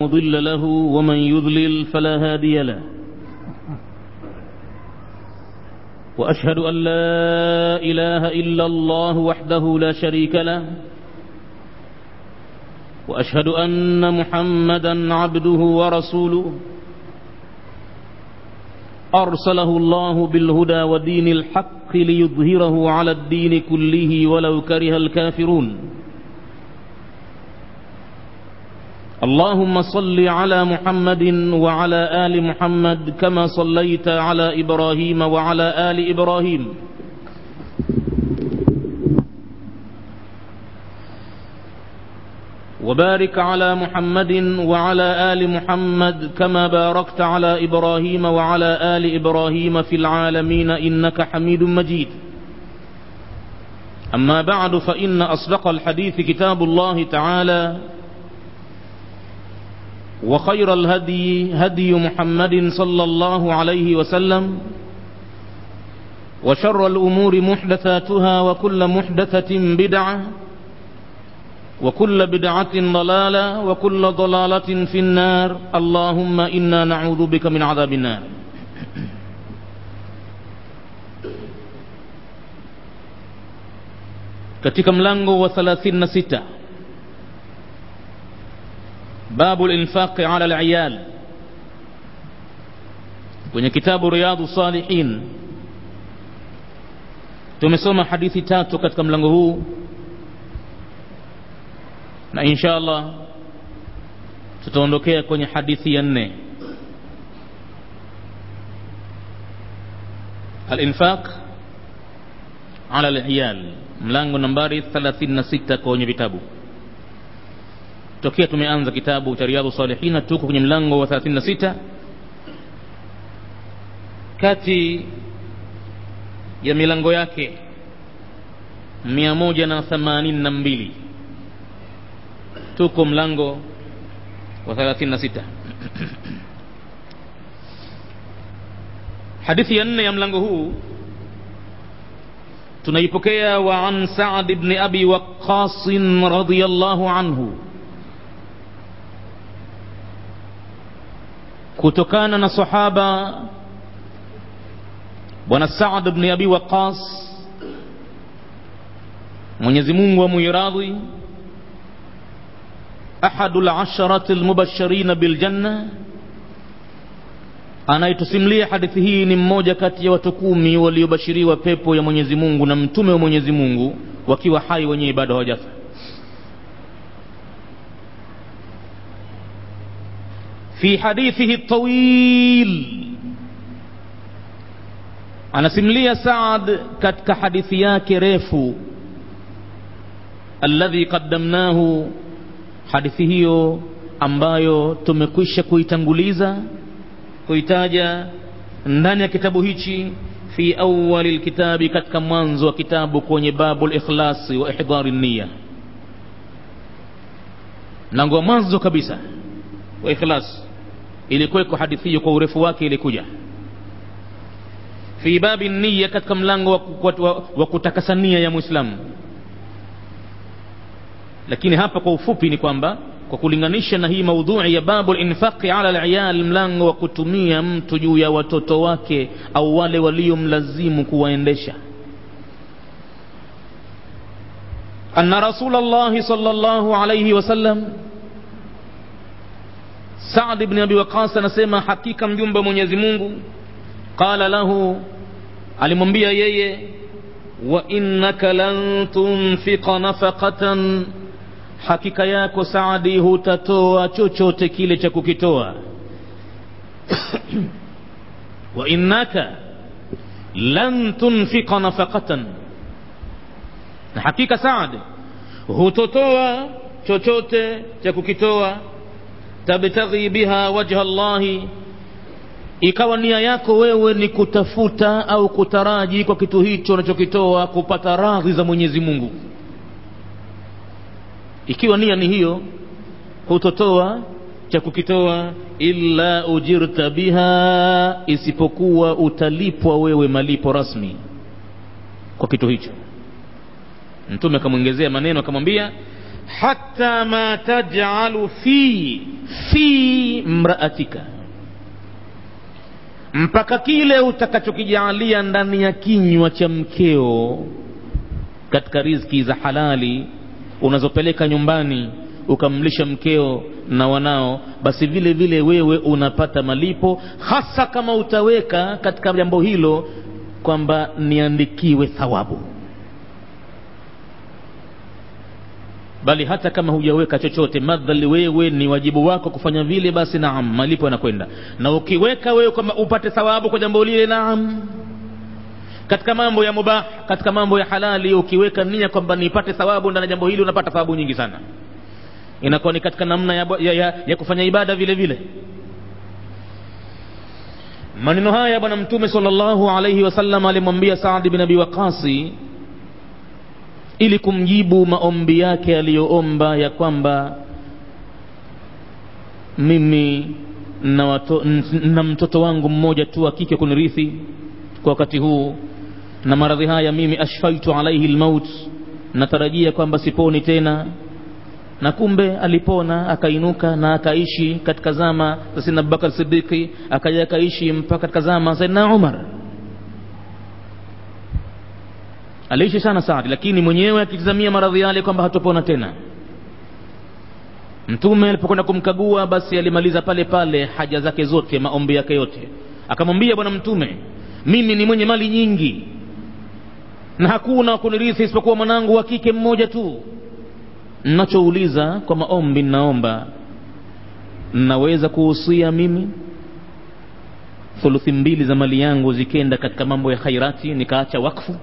مضل له ومن يضلل فلا هادي له وأشهد أن لا إله إلا الله وحده لا شريك له وأشهد أن محمدا عبده ورسوله أرسله الله بالهدى ودين الحق ليظهره على الدين كله ولو كره الكافرون اللهم صل على محمد وعلى آل محمد كما صليت على إبراهيم وعلى آل إبراهيم وبارك على محمد وعلى آل محمد كما باركت على إبراهيم وعلى آل إبراهيم في العالمين إنك حميد مجيد أما بعد فإن أصدق الحديث كتاب الله تعالى وخير الهدي هدي محمد صلى الله عليه وسلم وشر الأمور محدثاتها وكل محدثة بدعة وكل بدعة ضلالة وكل ضلالة في النار اللهم إنا نعوذ بك من عذاب النار katika mlango wa 36 babu linfaqi ala aliyal kwenye kitabu riyadu salihin tumesoma hadithi tatu katika mlango huu na insha allah tutaondokea kwenye hadithi ya nne alinfaq ala aliyal mlango nambari 36 kwenye vitabu tokea tumeanza kitabu cha riyadhu salihina tuko kwenye mlango wa 36 kati ya milango yake 182 tuko mlango wa 36 hadithi ya nne ya mlango huu tunaipokea wa an Sa'd ibn Abi Waqqas radhiyallahu anhu kutokana na sahaba bwana Sa'd ibn Abi Waqqas Mwenyezi Mungu amuiradhi ahadu al-asharati al-mubashirin bil janna anayetusimulia hadithi hii ni mmoja kati ya watu kumi waliobashiriwa pepo ya Mwenyezi Mungu na mtume wa Mwenyezi Mungu wakiwa hai wenyewe bado hawajafa في حديثه الطويل anasimulia Saad katika hadithi yake refu alladhi qaddamnahu hadithi hiyo ambayo tumekwisha kuitanguliza kuitaja ndani ya kitabu hichi fi awali lkitabi katika mwanzo wa kitabu kwenye babu likhlasi wa ihdari niya mlango wa mwanzo kabisa wa ikhlas ilikuweko hadithi hiyo kwa urefu wake ilikuja fi babi niya katika mlango wa, wa, wa, wa kutakasa nia ya mwislamu lakini hapa kwa ufupi ni kwamba kwa kulinganisha na hii maudhui ya babu linfaqi ala liyal mlango wa kutumia mtu juu ya watoto wake au wale waliomlazimu kuwaendesha anna rasul llahi sal llahu alaihi wasallam Saad ibn Abi Waqas anasema hakika mjumbe wa Mwenyezi Mungu qala lahu, alimwambia yeye, wa innaka lan tunfiqa nafaqatan, hakika yako Saadi hutatoa chochote kile cha kukitoa wa innaka lan tunfiqa nafaqatan, na hakika Saad hutotoa chochote cha kukitoa tabtaghi biha wajha Allahi, ikawa nia yako wewe ni kutafuta au kutaraji kwa kitu hicho unachokitoa kupata radhi za Mwenyezi Mungu. Ikiwa nia ni hiyo, hutotoa cha kukitoa illa ujirta biha, isipokuwa utalipwa wewe malipo rasmi kwa kitu hicho. Mtume akamwongezea maneno akamwambia hatta ma taj'alu fi fi mraatika mpaka kile utakachokijaalia ndani ya kinywa cha mkeo katika riziki za halali unazopeleka nyumbani ukamlisha mkeo na wanao basi vile vile wewe unapata malipo hasa kama utaweka katika jambo hilo kwamba niandikiwe thawabu bali hata kama hujaweka chochote madhali wewe ni wajibu wako kufanya vile basi naam malipo yanakwenda na ukiweka wewe kwamba upate thawabu kwa jambo lile naam katika mambo ya mubah katika mambo ya halali ukiweka nia kwamba nipate thawabu ndani ya jambo hili unapata thawabu nyingi sana inakuwa ni katika namna ya, ya, ya, ya kufanya ibada vile vile maneno haya bwana mtume sallallahu alaihi wasallam alimwambia saadi bin abi waqasi ili kumjibu maombi yake aliyoomba ya kwamba mimi na, wato, na mtoto wangu mmoja tu wa kike kunirithi kwa wakati huu na maradhi haya mimi ashfaitu alaihi lmaut natarajia kwamba siponi tena na kumbe alipona akainuka na akaishi katika zama za sidna abubakar sidiki akaja akaishi mpaka katika zama saidna umar aliishi sana saadi lakini mwenyewe akitizamia maradhi yale kwamba hatopona tena mtume alipokwenda kumkagua basi alimaliza pale pale haja zake zote maombi yake yote akamwambia bwana mtume mimi ni mwenye mali nyingi na hakuna kunirithi isipokuwa mwanangu wa kike mmoja tu nachouliza kwa maombi ninaomba naweza kuhusia mimi thuluthi mbili za mali yangu zikenda katika mambo ya khairati nikaacha wakfu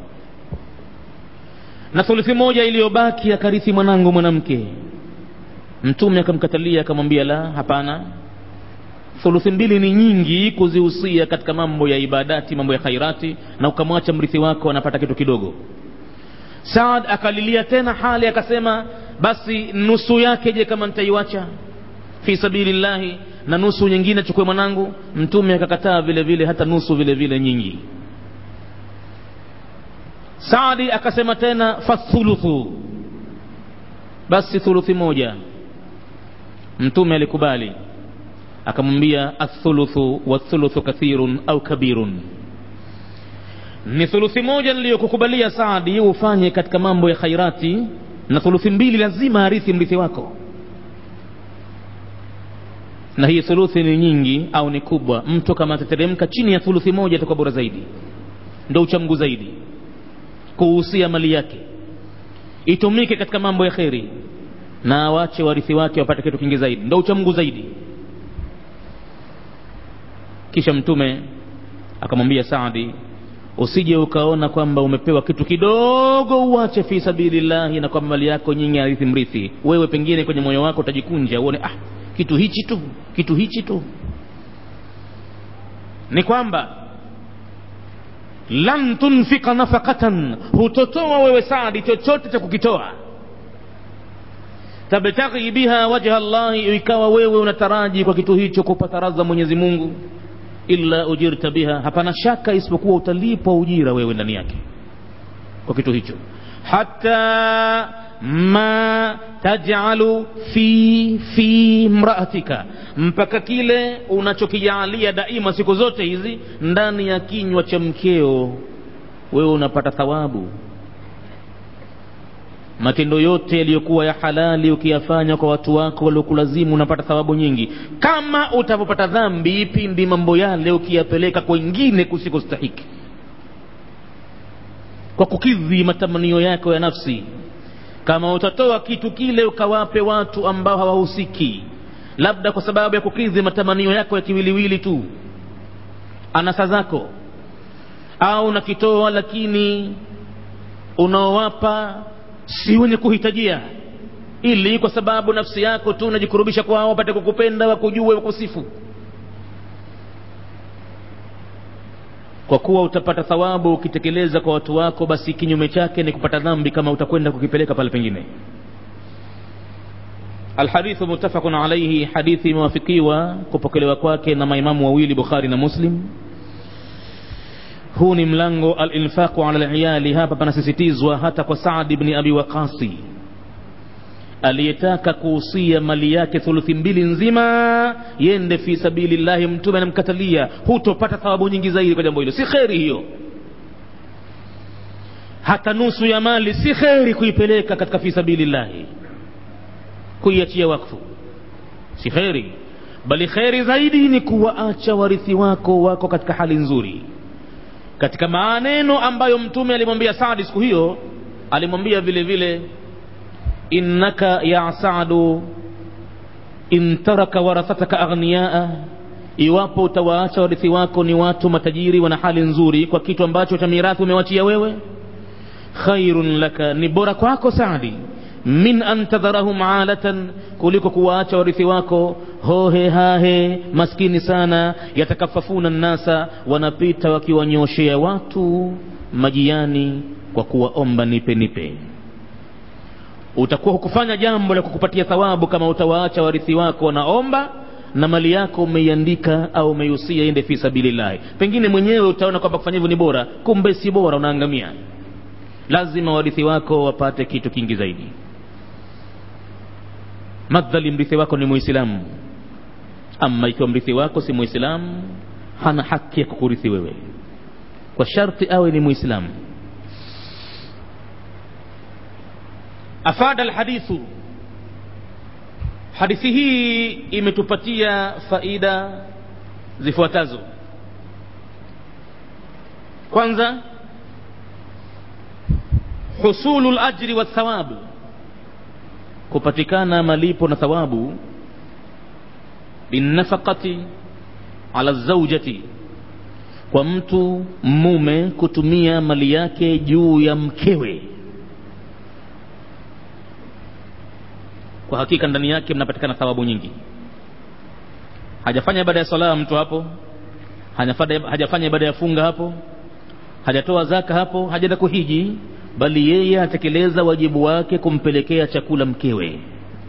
na thuluthi moja iliyobaki akarithi mwanangu mwanamke mtume akamkatalia akamwambia la hapana thuluthi mbili ni nyingi kuzihusia katika mambo ya ibadati mambo ya khairati na ukamwacha mrithi wako anapata kitu kidogo saad akalilia tena hali akasema basi nusu yake je kama nitaiwacha fi sabilillahi na nusu nyingine chukue mwanangu mtume akakataa vile vile hata nusu vile vile nyingi saadi akasema tena fathuluthu basi thuluthi moja mtume alikubali akamwambia athuluthu wathuluthu kathirun au kabirun ni thuluthi moja niliyokukubalia saadi ufanye katika mambo ya khairati na thuluthi mbili lazima arithi mrithi wako na hii thuluthi ni nyingi au ni kubwa mtu kama atateremka chini ya thuluthi moja atakuwa bora zaidi ndo uchamgu zaidi kuhusia mali yake itumike katika mambo ya kheri na awache warithi wake wapate kitu kingi zaidi ndo uchamgu zaidi kisha mtume akamwambia saadi usije ukaona kwamba umepewa kitu kidogo uache fi sabilillahi na kwamba mali yako nyingi arithi mrithi wewe pengine kwenye moyo wako utajikunja uone ah kitu hichi tu kitu hichi tu ni kwamba lan tunfika nafaqatan hutotoa wewe saadi chochote cha kukitoa tabtaghi biha wajha llahi ikawa wewe unataraji kwa kitu hicho kupata radha mwenyezi mungu illa ujirta biha hapana shaka isipokuwa utalipwa ujira wewe ndani yake kwa kitu hicho hata ma tajalu fi fi mraatika mpaka kile unachokijaalia daima siku zote hizi ndani ya kinywa cha mkeo wewe unapata thawabu matendo yote yaliyokuwa ya halali ukiyafanya kwa watu wako waliokulazimu unapata thawabu nyingi kama utapopata dhambi pindi mambo yale ukiyapeleka kwengine kusikostahiki kwa kukidhi matamanio yako ya nafsi kama utatoa kitu kile ukawape watu ambao hawahusiki labda kwa sababu ya kukidhi matamanio yako ya kiwiliwili tu anasa zako au nakitoa lakini unaowapa si wenye kuhitajia ili kwa sababu nafsi yako tu unajikurubisha kwao wapate kukupenda wakujue wakusifu kwa kuwa utapata thawabu ukitekeleza kwa watu wako basi kinyume chake ni kupata dhambi kama utakwenda kukipeleka pale pengine alhadithu muttafaqun alaihi hadithi imewafikiwa kupokelewa kwake na maimamu wawili bukhari na muslim huu ni mlango alinfaqu ala liyali hapa panasisitizwa hata kwa saad bni abi waqasi aliyetaka kuhusia mali yake thuluthi mbili nzima yende fi sabilillahi mtume anamkatalia hutopata thawabu nyingi zaidi kwa jambo hilo si kheri hiyo hata nusu ya mali si kheri kuipeleka katika fi sabilillahi kuiachia wakfu si kheri bali kheri zaidi ni kuwaacha warithi wako wako katika hali nzuri katika maneno ambayo mtume alimwambia Saadi siku hiyo alimwambia vile vile innaka ya Saadu in taraka warathataka aghniyaa iwapo utawaacha warithi wako ni watu matajiri wana hali nzuri kwa kitu ambacho cha mirathi umewachia wewe khairun laka ni bora kwako Saadi min an tadharahum alatan kuliko kuwaacha warithi wako hohe hahe maskini sana yatakafafuna nnasa wanapita wakiwanyoshea watu majiani kwa kuwaomba nipe nipe utakuwa hukufanya jambo la kukupatia thawabu kama utawaacha warithi wako wanaomba na mali yako umeiandika au umeihusia ende fi sabilillahi pengine mwenyewe utaona kwamba kufanya hivyo ni bora kumbe si bora unaangamia lazima warithi wako wapate kitu kingi zaidi madhali mrithi wako ni muislamu ama ikiwa mrithi wako si muislamu hana haki ya kukurithi wewe kwa sharti awe ni muislamu afada alhadithu hadithi hii imetupatia faida zifuatazo kwanza husulu lajri wathawabu kupatikana malipo na thawabu binafaqati ala zaujati kwa mtu mume kutumia mali yake juu ya mkewe kwa hakika ndani yake mnapatikana thawabu nyingi hajafanya ibada ya sala mtu hapo hajafanya ibada ya funga hapo hajatoa zaka hapo hajaenda kuhiji bali yeye atekeleza wajibu wake kumpelekea chakula mkewe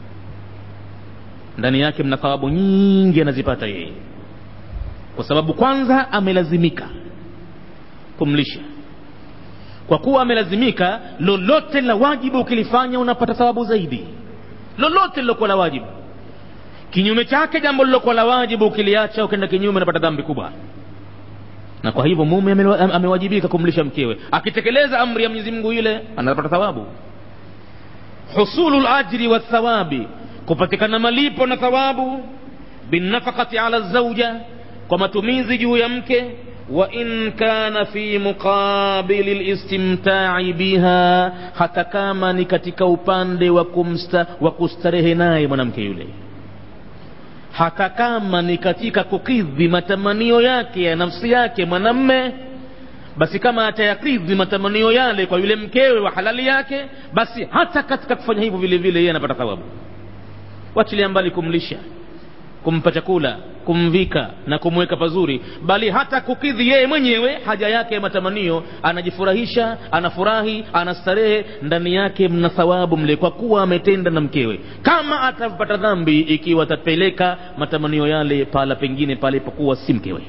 ndani yake mna thawabu nyingi anazipata yeye kwa sababu kwanza amelazimika kumlisha kwa kuwa amelazimika lolote la wajibu ukilifanya unapata thawabu zaidi lolote lilokuwa la wajibu kinyume chake jambo lilokuwa la wajibu ukiliacha ukenda kinyume unapata dhambi kubwa na kwa hivyo mume amewajibika kumlisha mkewe akitekeleza amri ya Mwenyezi Mungu ile anapata thawabu husulu ajri wa thawabi kupatikana malipo na thawabu binafaqati ala zauja kwa matumizi juu ya mke wa in kana fi muqabili listimtai biha hata kama ni katika upande wa kumsta wa kustarehe naye mwanamke yule hata kama ni katika kukidhi matamanio yake ya nafsi yake mwanamme basi kama atayakidhi matamanio yale kwa yule mkewe wa halali yake basi hata katika kufanya hivyo vile vile yeye anapata thawabu wachilia mbali kumlisha kumpa chakula kumvika na kumweka pazuri bali hata kukidhi yeye mwenyewe haja yake ya matamanio anajifurahisha anafurahi anastarehe ndani yake mna thawabu mle kwa kuwa ametenda na mkewe kama atapata dhambi ikiwa atapeleka matamanio yale pala pengine palipokuwa si mkewe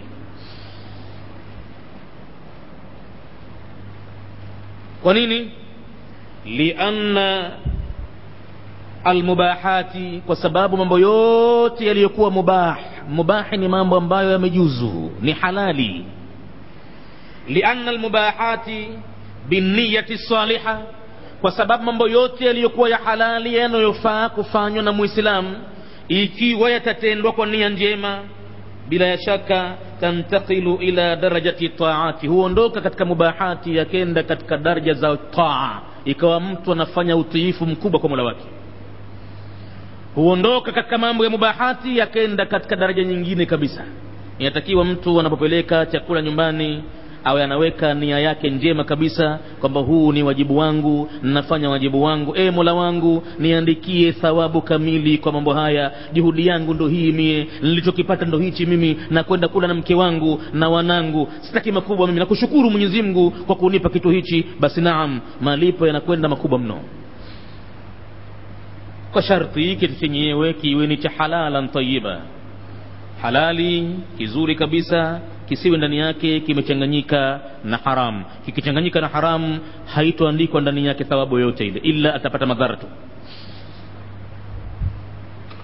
kwa nini lianna almubahati kwa sababu mambo yote yaliyokuwa mubah mubahi ni mambo ambayo yamejuzu ni halali lianna almubahati binniyati saliha kwa sababu mambo yote yaliyokuwa ya halali yanayofaa kufanywa na muislamu ikiwa yatatendwa kwa nia njema bila ya shaka tantakilu ila darajati taati huondoka katika mubahati yakenda katika daraja za taa ikawa mtu anafanya utiifu mkubwa kwa mola wake huondoka katika mambo ya mubahati yakenda katika daraja nyingine kabisa inatakiwa mtu anapopeleka chakula nyumbani awe anaweka nia yake njema kabisa kwamba huu ni wajibu wangu nafanya wajibu wangu e mola wangu niandikie thawabu kamili kwa mambo haya juhudi yangu ndo hii mie nilichokipata ndo hichi mimi na kwenda kula na mke wangu na wanangu sitaki makubwa mimi nakushukuru mwenyezi mungu kwa kunipa kitu hichi basi naam malipo yanakwenda makubwa mno kwa sharti kitu chenyewe kiwe ni cha halalan tayiba halali kizuri kabisa kisiwe ndani yake kimechanganyika na haram kikichanganyika na haram haitoandikwa ndani yake thawabu yoyote ile ila atapata madhara tu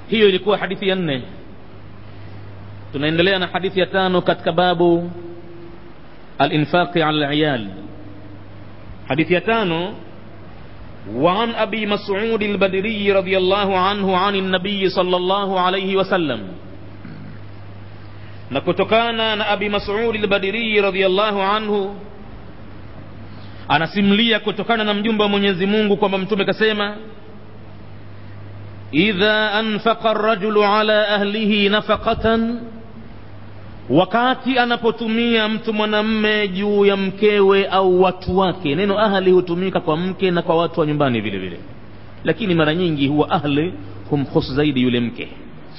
hiyo ilikuwa hadithi ya nne tunaendelea na hadithi ya tano katika babu alinfaqi ala aliyal hadithi ya tano وعن أبي مسعود البدري رضي الله عنه عن النبي صلى الله عليه وسلم نكتكانا na Abi Mas'ud al-Badri radhiyallahu anhu anasimulia kutokana na mjumbe wa Mwenyezi Mungu kwamba mtume kasema idha anfaqa ar-rajulu ala ahlihi nafaqatan wakati anapotumia mtu mwanamme juu ya mkewe au watu wake neno ahli hutumika kwa mke na kwa watu wa nyumbani vile vile lakini mara nyingi huwa ahli humhusu zaidi yule mke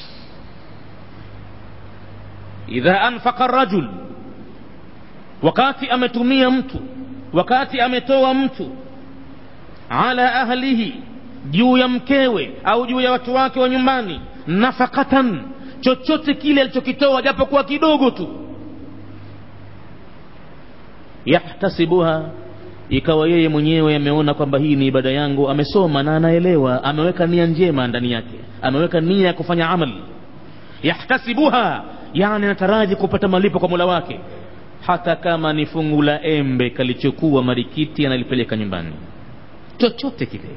idha anfaqa rajul wakati ametumia mtu wakati ametoa mtu ala ahlihi juu ya mkewe au juu ya watu wake wa nyumbani nafaqatan chochote kile alichokitoa japokuwa kidogo tu yahtasibuha ikawa yeye mwenyewe ameona kwamba hii ni ibada yangu amesoma na anaelewa ameweka nia njema ndani yake ameweka nia ya kufanya amali yahtasibuha yani anataraji kupata malipo kwa mula wake hata kama ni fungu la embe kalichokuwa marikiti analipeleka nyumbani chochote kile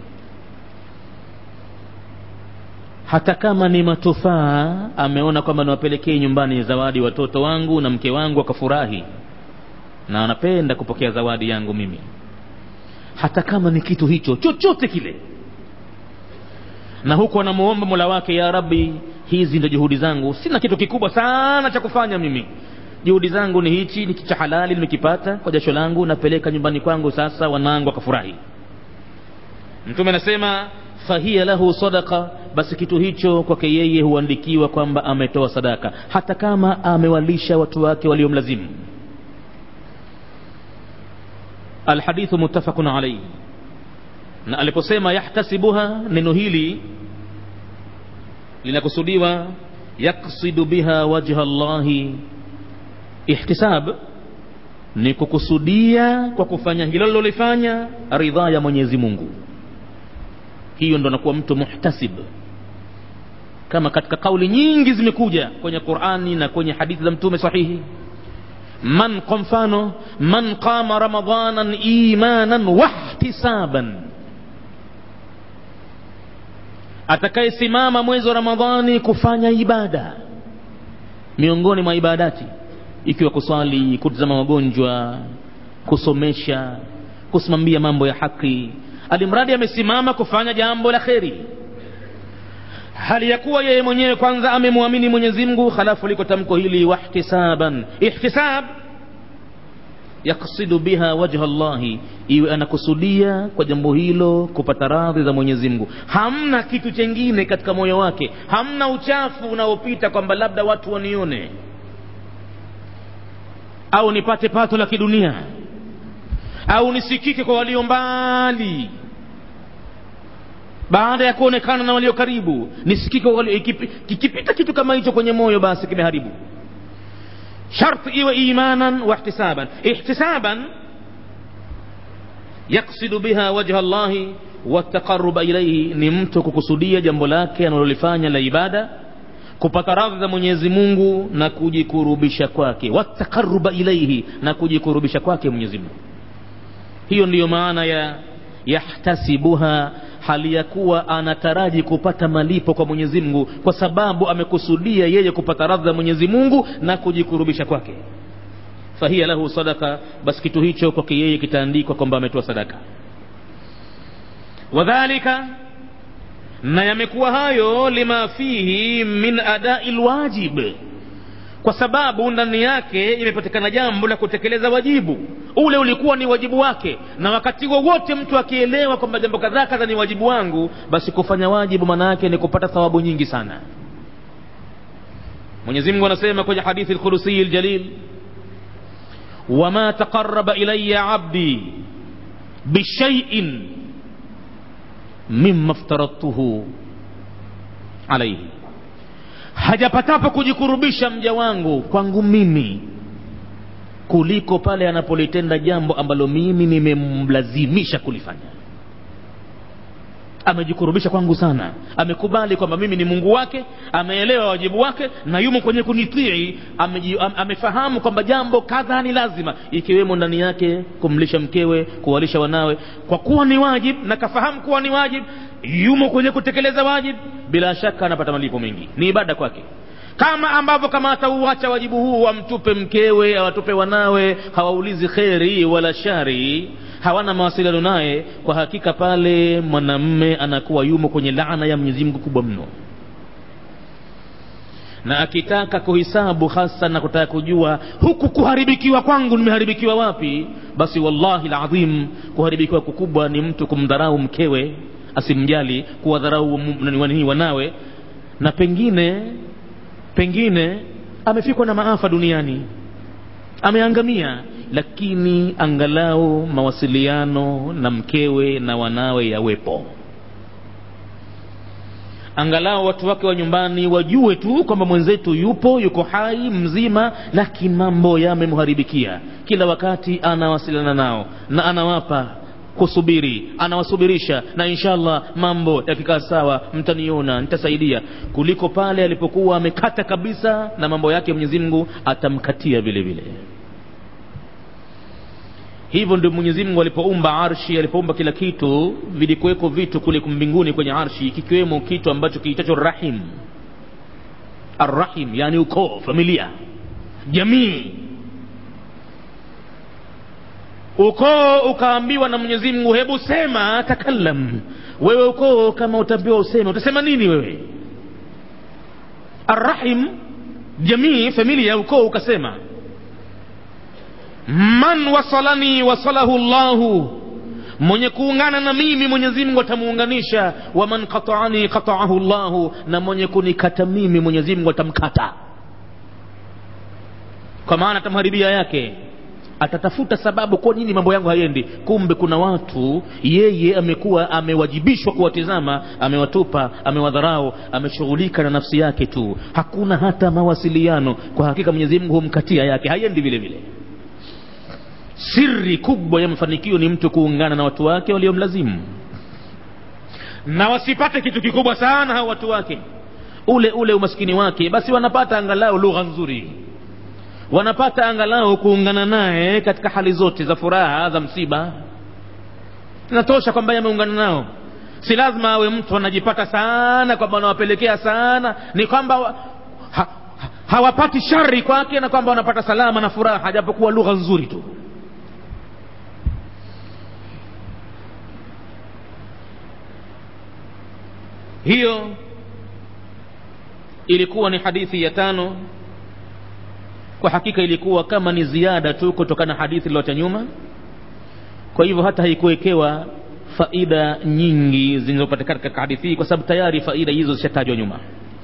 hata kama ni matufaa ameona kwamba niwapelekee nyumbani zawadi watoto wangu na mke wangu wakafurahi na anapenda kupokea zawadi yangu mimi hata kama ni kitu hicho chochote kile na huku anamuomba mola wake ya rabbi hizi ndio juhudi zangu sina kitu kikubwa sana cha kufanya mimi juhudi zangu ni hichi ni cha halali nimekipata kwa jasho langu napeleka nyumbani kwangu sasa wanangu wakafurahi mtume anasema fahiya lahu sadaqa basi kitu hicho kwake yeye huandikiwa kwamba ametoa sadaka hata kama amewalisha watu wake waliomlazimu alhadithu muttafaqun alayhi na aliposema yahtasibuha neno hili linakusudiwa yaksidu biha wajha llahi ihtisab ni kukusudia kwa kufanya hilo lilolifanya ridhaa ya mwenyezi mungu hiyo ndo anakuwa mtu muhtasib kama katika kauli nyingi zimekuja kwenye qurani na kwenye hadithi za mtume sahihi man kwa mfano man qama ramadanan imanan wahtisaban atakayesimama mwezi wa ramadhani kufanya ibada miongoni mwa ibadati ikiwa kuswali kutizama wagonjwa kusomesha kusimamia mambo ya haki alimradi amesimama kufanya jambo la kheri hali ya kuwa yeye mwenyewe kwanza amemwamini mwenyezi mungu halafu liko tamko hili wahtisaban ihtisab yaksidu biha wajha llahi iwe anakusudia kwa jambo hilo kupata radhi za mwenyezi mungu hamna kitu chengine katika moyo wake hamna uchafu unaopita kwamba labda watu wanione au nipate pato la kidunia au nisikike kwa walio mbali baada ya kuonekana na walio karibu nisikike walio, kikipita kitu kama hicho kwenye moyo basi kimeharibu sharti iwe imanan wa ihtisaban ihtisaban yaksidu biha wajha llahi wataqaruba ilaihi ni mtu kukusudia jambo lake analolifanya la ibada kupata radhi za mwenyezi mungu na kujikurubisha kwake wataqaruba ilaihi na kujikurubisha kwake mwenyezi mungu hiyo ndiyo maana ya yahtasibuha hali ya kuwa anataraji kupata malipo kwa mwenyezi mungu kwa sababu amekusudia yeye kupata radhi za mwenyezi mungu na kujikurubisha kwake fahiya lahu sadaka basi kitu hicho kwake yeye kitaandikwa kwamba ametoa sadaka wadhalika na yamekuwa hayo lima fihi min adai lwajib kwa sababu ndani yake imepatikana jambo la kutekeleza wajibu ule ulikuwa ni wajibu wake na wakati wowote mtu akielewa kwamba jambo kadhaa kadha ni wajibu wangu basi kufanya wajibu maana yake ni kupata thawabu nyingi sana mwenyezi mungu anasema kwenye hadithi lkhurusiyi ljalil wama taqaraba ilaya abdi bishaiin mima ftaradtuhu alaihi hajapatapo kujikurubisha mja wangu kwangu mimi kuliko pale anapolitenda jambo ambalo mimi nimemlazimisha kulifanya amejikurubisha kwangu sana amekubali kwamba mimi ni mungu wake ameelewa wajibu wake na yumo kwenye kunitii ameji, am, amefahamu kwamba jambo kadha ni lazima ikiwemo ndani yake kumlisha mkewe kuwalisha wanawe kwa kuwa ni wajib na kafahamu kuwa ni wajib yumo kwenye kutekeleza wajib bila shaka anapata malipo mengi ni ibada kwake kama ambavyo kama atauacha wajibu huu wamtupe mkewe awatupe wanawe hawaulizi kheri wala shari hawana mawasiliano naye kwa hakika pale mwanamme anakuwa yumo kwenye laana ya mwenyezi mungu kubwa mno na akitaka kuhisabu hasa na kutaka kujua huku kuharibikiwa kwangu nimeharibikiwa wapi basi wallahi ladhim kuharibikiwa kukubwa ni mtu kumdharau mkewe asimjali kuwadharau nani wanawe na pengine pengine amefikwa na maafa duniani ameangamia lakini angalau mawasiliano na mkewe na wanawe yawepo angalau watu wake wa nyumbani wajue tu kwamba mwenzetu yupo yuko hai mzima lakini mambo yamemharibikia kila wakati anawasiliana nao na anawapa kusubiri anawasubirisha na inshallah mambo yakikaa sawa mtaniona nitasaidia kuliko pale alipokuwa amekata kabisa na mambo yake mwenyezi mungu atamkatia vile vile hivyo ndio mwenyezi mungu alipoumba arshi alipoumba kila kitu vilikuweko vitu kule mbinguni kwenye arshi kikiwemo kitu ambacho kiitacho rahim arrahim yani ukoo familia jamii ukoo ukaambiwa na mwenyezi mungu hebu sema takallam wewe ukoo kama utaambiwa useme utasema nini wewe arrahim jamii familia ukoo ukasema man wasalani wasalahu llahu mwenye kuungana na mimi mwenyezi mungu atamuunganisha wa man qataani qataahu llahu na mwenye kunikata mimi mwenyezi mungu atamkata kwa maana atamharibia yake atatafuta sababu kwa nini mambo yangu hayendi kumbe kuna watu yeye amekuwa amewajibishwa kuwatizama amewatupa amewadharau ameshughulika na nafsi yake tu hakuna hata mawasiliano kwa hakika mwenyezi mungu humkatia yake hayendi vile vile siri kubwa ya mafanikio ni mtu kuungana na watu wake waliomlazimu na wasipate kitu kikubwa sana hao watu wake ule ule umaskini wake basi wanapata angalau lugha nzuri wanapata angalau kuungana naye katika hali zote za furaha za msiba inatosha kwamba ameungana nao si lazima awe mtu anajipata sana kwamba anawapelekea sana ni kwamba ha, ha, hawapati shari kwake na kwamba wanapata salama na furaha japokuwa lugha nzuri tu hiyo ilikuwa ni hadithi ya tano kwa hakika ilikuwa kama ni ziada tu kutokana na hadithi iliyoacha nyuma kwa hivyo hata haikuwekewa faida nyingi zinazopatikana katika hadithi hii kwa sababu tayari faida hizo zishatajwa nyuma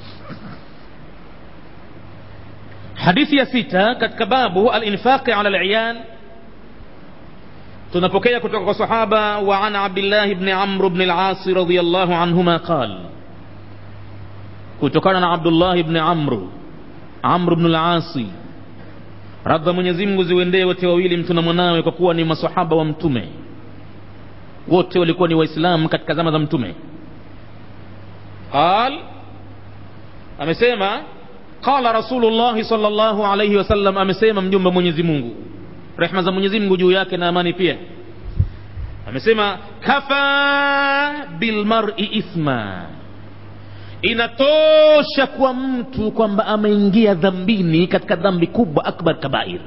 hadithi ya sita katika babu alinfaqi ala liyan tunapokea kutoka kwa sahaba wa an abdillahi bni amr bni lasi radiallahu anhuma qal kutokana na abdullahi bni amru amr bnu lasi radha mwenyezi mungu ziwendee wote wawili mtu na mwanawe kwa kuwa ni masahaba wa mtume wote walikuwa ni waislamu katika zama za mtume qal amesema qala rasulullahi salllahu alaihi wasallam amesema mjumbe mwenyezi mungu rehma za mwenyezi mungu juu yake na amani pia amesema kafa bilmari ithma inatosha kwa mtu kwamba ameingia dhambini katika dhambi kubwa akbar kabair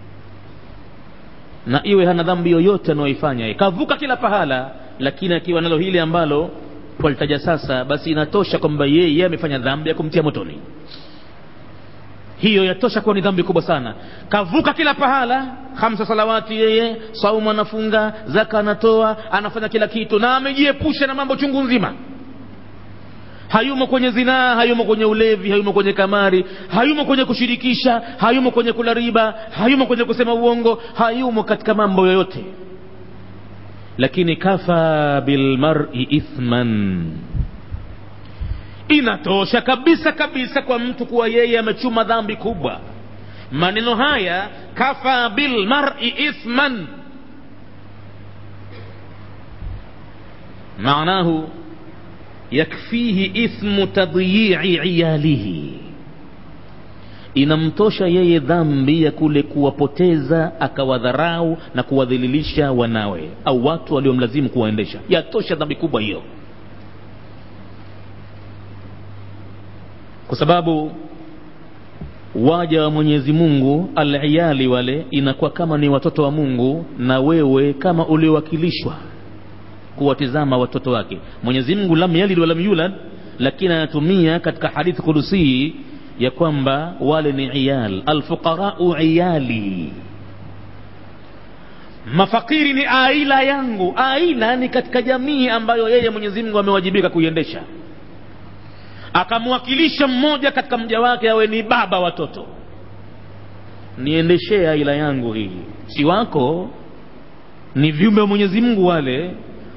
na iwe hana dhambi yoyote anayoifanya kavuka kila pahala lakini akiwa nalo hili ambalo twalitaja sasa basi inatosha kwamba yeye amefanya dhambi ya kumtia motoni hiyo yatosha kuwa ni dhambi kubwa sana kavuka kila pahala hamsa salawati yeye saumu anafunga zaka anatoa anafanya kila kitu na amejiepusha na mambo chungu nzima hayumo kwenye zinaa hayumo kwenye ulevi hayumo kwenye kamari hayumo kwenye kushirikisha hayumo kwenye kula riba hayumo kwenye kusema uongo hayumo katika mambo yoyote lakini kafa bilmari ithman inatosha kabisa kabisa kwa mtu kuwa yeye amechuma dhambi kubwa maneno haya kafa bilmari ithman maanahu yakfihi ithmu tadyi'i iyalihi inamtosha yeye dhambi ya kule kuwapoteza akawadharau na kuwadhililisha wanawe au watu waliomlazimu kuwaendesha yatosha dhambi kubwa hiyo kwa sababu waja wa mwenyezi mungu aliyali wale inakuwa kama ni watoto wa mungu na wewe kama uliowakilishwa kuwatizama watoto wake mwenyezi mungu lam yalid walam yulad lakini anatumia katika hadithi kudusii ya kwamba wale ni iyal alfuqarau iyali mafakiri ni aila yangu aila ni katika jamii ambayo yeye mwenyezi mungu amewajibika kuiendesha akamwakilisha mmoja katika mja wake awe ni baba watoto niendeshee aila yangu hii si wako ni viumbe wa mwenyezi mungu wale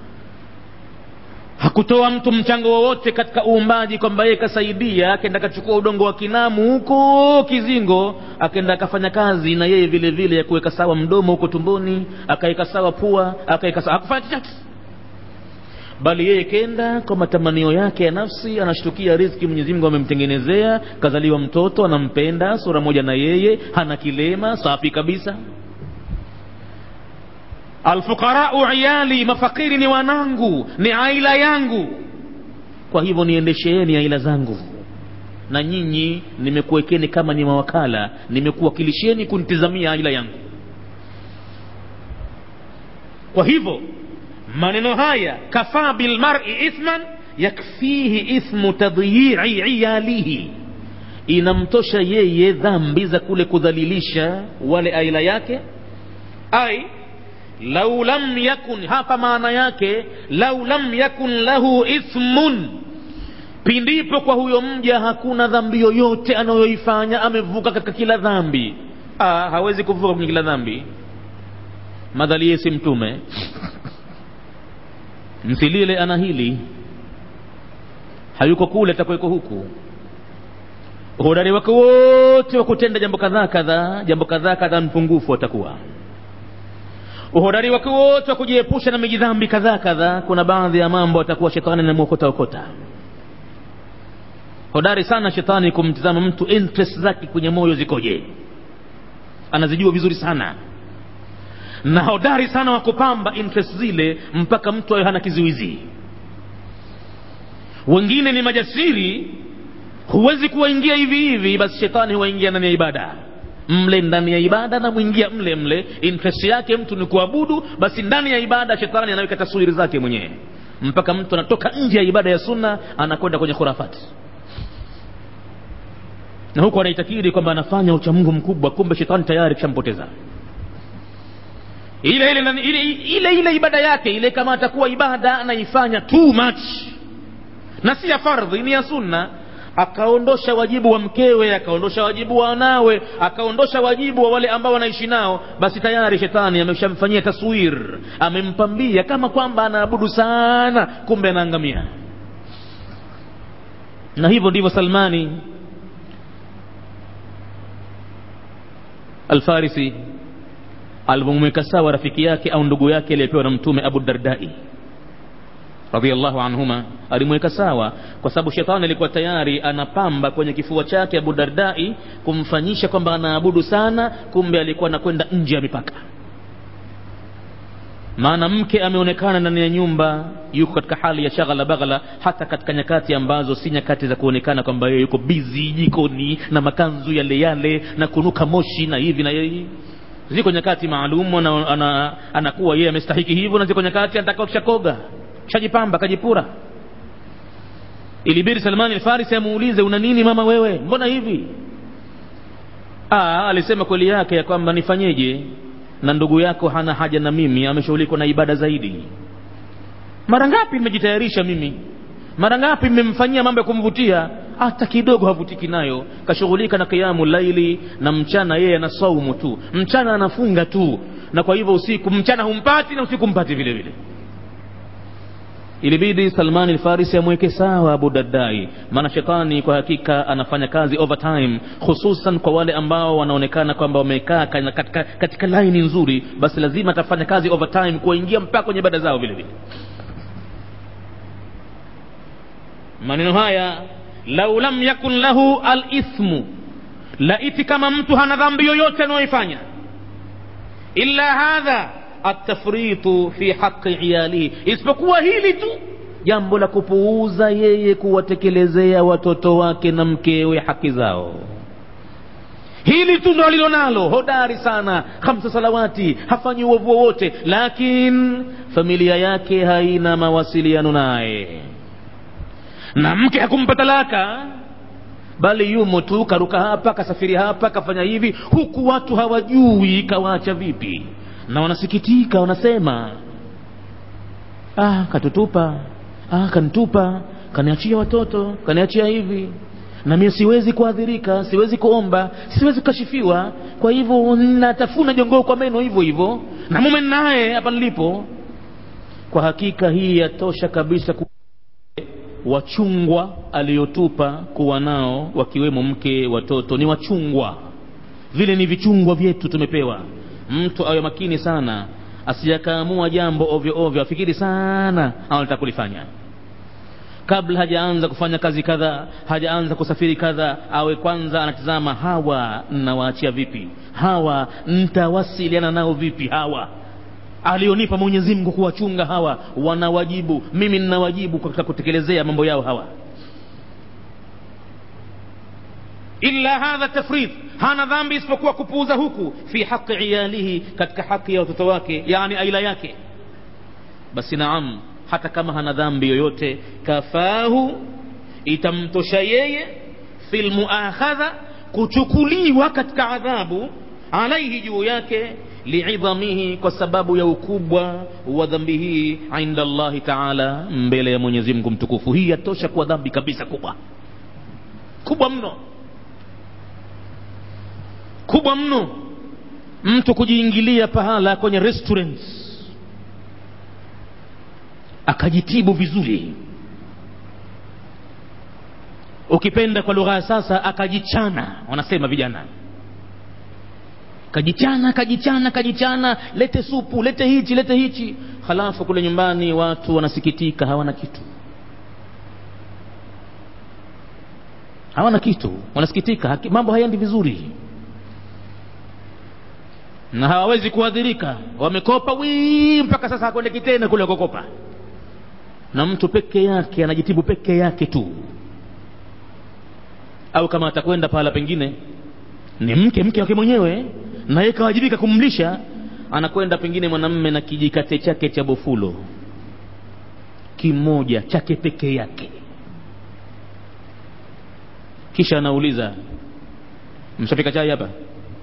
hakutoa mtu mchango wowote katika uumbaji kwamba yeye kasaidia akenda akachukua udongo wa kinamu huko kizingo akenda akafanya kazi na yeye vile vile ya kuweka sawa mdomo huko tumboni akaweka sawa pua akaweka sawa hakufanya chochote bali yeye kenda kwa matamanio yake ya nafsi anashtukia riziki mwenyezi mungu amemtengenezea kazaliwa mtoto anampenda sura moja na yeye hana kilema safi kabisa alfuqarau iyali mafakiri ni wanangu ni aila yangu kwa hivyo niendesheeni aila zangu na nyinyi nimekuwekeni kama ni mawakala nimekuwakilisheni kunitizamia aila yangu kwa hivyo maneno haya kafaa bilmari ithman yakfihi ithmu tadyi'i iyalihi inamtosha yeye dhambi za kule kudhalilisha wale aila yake ai lau lam yakun hapa maana yake lau lam yakun lahu ithmun pindipo kwa huyo mja hakuna dhambi yoyote anayoifanya amevuka katika kila dhambi ah, hawezi kuvuka kwenye kila dhambi madhali yeye si mtume msilile ana hili hayuko kule atakuweko huku uhodari wake wote wa kutenda jambo kadhaa kadhaa jambo kadhaa kadhaa mpungufu atakuwa uhodari wake wote wa kujiepusha na mijidhambi kadhaa kadhaa kuna baadhi ya mambo atakuwa shetani namwokota okota hodari sana shetani kumtizama mtu interest zake kwenye moyo zikoje anazijua vizuri sana na hodari sana wa kupamba interest zile mpaka mtu awe hana kizuizi wengine ni majasiri huwezi kuwaingia hivi hivi basi shetani huwaingia ndani ya ibada mle ndani ya ibada na mwingia mle mle interest yake mtu ni kuabudu basi ndani ya ibada shetani anaweka taswiri zake mwenyewe mpaka mtu anatoka nje ya ibada ya sunna anakwenda kwenye khurafati na huku anaitakiri kwamba anafanya uchamungu mkubwa kumbe shetani tayari kishampoteza ile ile, ile ile ile ibada yake ile kama atakuwa ibada anaifanya too much na si ya fardhi ni ya sunna akaondosha wajibu wa mkewe akaondosha wajibu wa wanawe akaondosha wajibu wa wale ambao wanaishi nao basi tayari shetani ameshamfanyia taswir amempambia kama kwamba anaabudu sana kumbe anaangamia na hivyo ndivyo salmani alfarisi alivyomweka sawa rafiki yake au ndugu yake aliyepewa na mtume abu dardai radhiallahu anhuma alimweka sawa kwa sababu shetani alikuwa tayari anapamba kwenye kifua chake abu dardai kumfanyisha kwamba anaabudu sana kumbe alikuwa anakwenda nje ya mipaka maana mke ameonekana ndani ya nyumba yuko katika hali ya shaghala baghala hata katika nyakati ambazo si nyakati za kuonekana kwamba yeye yuko bizi jikoni na makanzu yale yale na kunuka moshi na hivi na yeye ziko nyakati maalum ana, ana, anakuwa yeye amestahiki hivyo na ziko nyakati anataka kishakoga shajipamba kajipura ilibidi salmani alfarisi amuulize una nini mama wewe mbona hivi Aa, alisema kweli yake ya kwamba nifanyeje na ndugu yako hana haja na mimi ameshughulikwa na ibada zaidi mara ngapi nimejitayarisha mimi mara ngapi mmemfanyia mambo ya kumvutia hata kidogo havutiki nayo kashughulika na kiamu laili na mchana yeye ana saumu tu mchana anafunga tu na kwa hivyo usiku mchana humpati na usiku mpati vile vile ilibidi salmani alfarisi amweke sawa abu daddai maana shetani kwa hakika anafanya kazi overtime hususan kwa wale ambao wanaonekana kwamba wamekaa katika, katika laini nzuri basi lazima atafanya kazi overtime kuwaingia mpaka kwenye ibada zao vile vile maneno haya lau lam yakun lahu alithmu laiti kama mtu hana dhambi yoyote anayoifanya illa hadha atafritu fi haqi iyalihi isipokuwa hili tu jambo la kupuuza yeye kuwatekelezea watoto wake na mkewe haki zao hili tu ndo alilonalo hodari sana hamsa salawati hafanyi uovu wowote lakin familia yake haina mawasiliano naye na mke hakumpa talaka bali yumo tu karuka hapa kasafiri hapa kafanya hivi huku watu hawajui kawaacha vipi na wanasikitika wanasema ah katutupa ah kanitupa kaniachia watoto kaniachia hivi na mimi siwezi kuadhirika siwezi kuomba siwezi kukashifiwa kwa hivyo natafuna jongoo kwa meno hivyo hivyo na mume naye hapa nilipo kwa hakika hii yatosha kabisa ku wachungwa aliyotupa kuwa nao wakiwemo mke watoto ni wachungwa vile ni vichungwa vyetu tumepewa mtu awe makini sana asijakaamua jambo ovyo ovyo afikiri sana anataka kulifanya kabla hajaanza kufanya kazi kadha hajaanza kusafiri kadha awe kwanza anatizama hawa nnawaachia vipi hawa ntawasiliana nao vipi hawa alionipa mwenyezi mungu kuwachunga hawa wanawajibu mimi ninawajibu katika kutekelezea mambo yao hawa illa hadha tafrid hana dhambi isipokuwa kupuuza huku fi haqi iyalihi katika haki ya watoto wake yani aila yake basi naam hata kama hana dhambi yoyote kafahu itamtosha yeye fi lmuakhadha kuchukuliwa katika adhabu alaihi juu yake liidhamihi kwa sababu ya ukubwa wa dhambi hii inda allahi taala mbele ya mwenyezi mungu mtukufu hii yatosha kuwa dhambi kabisa kubwa kubwa mno kubwa mno mtu kujiingilia pahala kwenye restaurants akajitibu vizuri ukipenda kwa lugha ya sasa akajichana wanasema vijana kajichana kajichana kajichana lete supu lete hichi lete hichi halafu kule nyumbani watu wanasikitika hawana kitu hawana kitu wanasikitika haki, mambo hayaendi vizuri na hawawezi kuadhirika wamekopa wii mpaka sasa hakwendeki tena kule kukopa na mtu peke yake anajitibu peke yake tu au kama atakwenda pahala pengine ni mke mke wake mwenyewe na yeye kawajibika kumlisha anakwenda pengine mwanamme na kijikate chake cha bofulo kimoja chake peke yake kisha anauliza mshapika chai hapa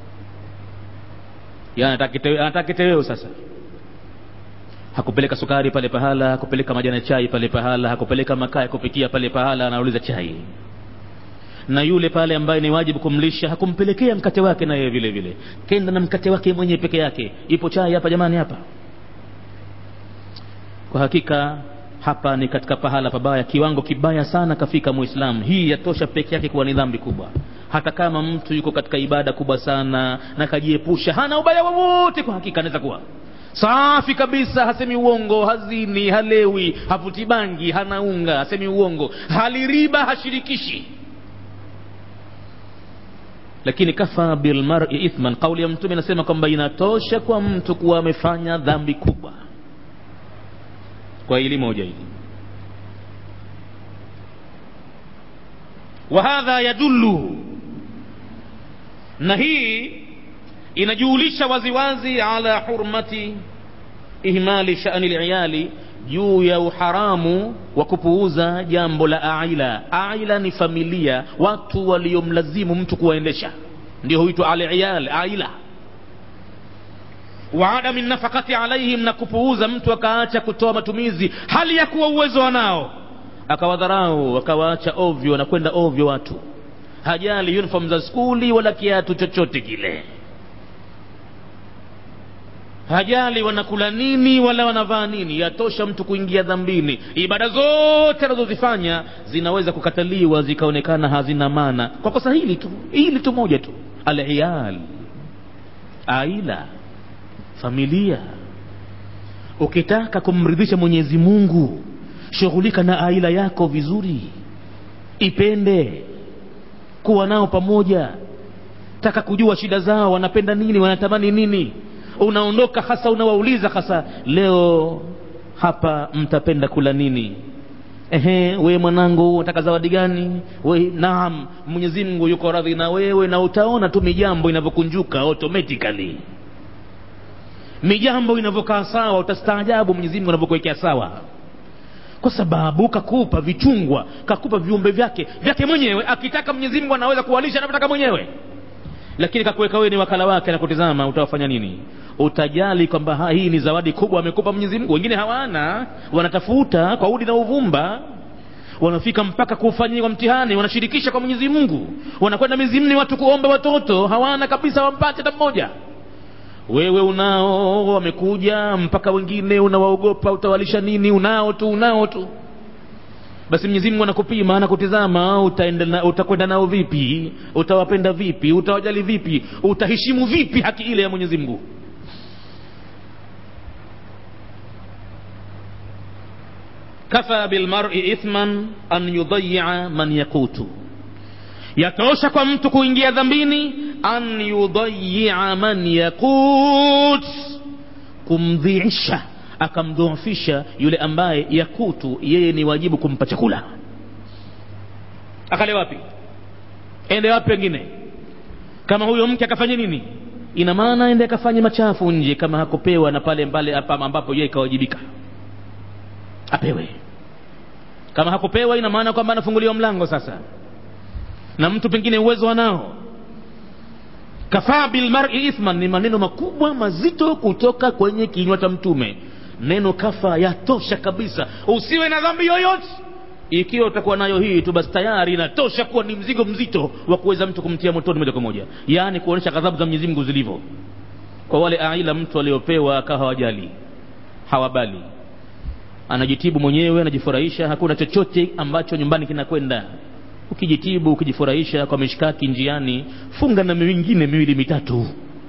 ya anataka kiteweo sasa hakupeleka sukari pale pahala hakupeleka majani ya chai pale pahala hakupeleka makaa ya kupikia pale pahala anauliza chai na yule pale ambaye ni wajibu kumlisha hakumpelekea mkate wake na yeye vile vile kenda na mkate wake mwenyewe peke yake ipo chai hapa jamani hapa kwa hakika hapa ni katika pahala pabaya kiwango kibaya sana kafika muislamu hii yatosha peke yake kuwa ni dhambi kubwa hata kama mtu yuko katika ibada kubwa sana na kajiepusha hana ubaya wowote kwa hakika anaweza kuwa safi kabisa hasemi uongo hazini halewi havuti bangi hanaunga hasemi uongo haliriba hashirikishi lakini kafa bilmari ithman kauli ya mtume inasema kwamba inatosha kwa mtu kuwa amefanya dhambi kubwa kwa hili moja hili wahadha yadullu na hii inajulisha waziwazi ala hurmati ihmali shani liyali juu ya uharamu wa kupuuza jambo la aila aila ni familia watu waliomlazimu mtu kuwaendesha ndio huitwa aliyal aila wa adami nafakati alaihim na kupuuza mtu akaacha kutoa matumizi hali ya kuwa uwezo wanao akawadharau akawaacha ovyo wanakwenda ovyo watu hajali uniform za skuli wala kiatu chochote kile hajali wanakula nini wala wanavaa nini yatosha mtu kuingia dhambini ibada zote anazozifanya zinaweza kukataliwa zikaonekana hazina maana kwa kosa hili tu hili tu moja tu aliyal aila familia ukitaka kumridhisha mwenyezi mungu shughulika na aila yako vizuri ipende kuwa nao pamoja taka kujua shida zao wanapenda nini wanatamani nini unaondoka hasa unawauliza hasa leo hapa mtapenda kula nini ehe we mwanangu unataka zawadi gani we naam mwenyezi mungu yuko radhi na wewe na utaona tu mijambo inavyokunjuka automatically mijambo inavyokaa sawa utastaajabu mwenyezi mungu anavyokuwekea sawa kwa sababu kakupa vichungwa kakupa viumbe vyake vyake mwenyewe akitaka mwenyezi mungu anaweza kuwalisha anavyotaka mwenyewe lakini kakuweka wewe ni wakala wake na kutizama utawafanya nini utajali kwamba hii ni zawadi kubwa amekupa mwenyezi mungu wengine hawana wanatafuta kwa udi na uvumba wanafika mpaka kufanyiwa mtihani wanashirikisha kwa mwenyezi mungu wanakwenda mizimni watu kuomba watoto hawana kabisa wampate hata mmoja wewe unao wamekuja mpaka wengine unawaogopa utawalisha nini unao tu unao tu basi mwenyezi mungu anakupima anakutizama utaenda utakwenda nao vipi utawapenda vipi utawajali vipi utaheshimu vipi haki ile ya mwenyezi mungu kafa bilmari ithman an yudayia man yakutu yatosha kwa mtu kuingia dhambini an yudayia man yakut kumdhiisha akamdhoofisha yule ambaye yakutu yeye ni wajibu kumpa chakula akale wapi ende wapi wengine kama huyo mke akafanya nini ina maana ende akafanye machafu nje kama hakupewa na pale mbale ambapo yeye ikawajibika apewe kama hakupewa ina maana kwamba anafunguliwa mlango sasa na mtu pengine uwezo anao kafaa bilmari ithman ni maneno makubwa mazito kutoka kwenye kinywa cha mtume neno kafa yatosha kabisa usiwe na dhambi yoyote ikiwa utakuwa nayo hii tu basi tayari inatosha kuwa ni mzigo mzito wa kuweza mtu kumtia motoni moja kwa moja yaani kuonyesha ghadhabu za mwenyezi mungu zilivyo kwa wale aila mtu aliopewa akawa hawajali hawabali anajitibu mwenyewe anajifurahisha hakuna chochote ambacho nyumbani kinakwenda ukijitibu ukijifurahisha kwa mishkaki njiani funga na mingine miwili mitatu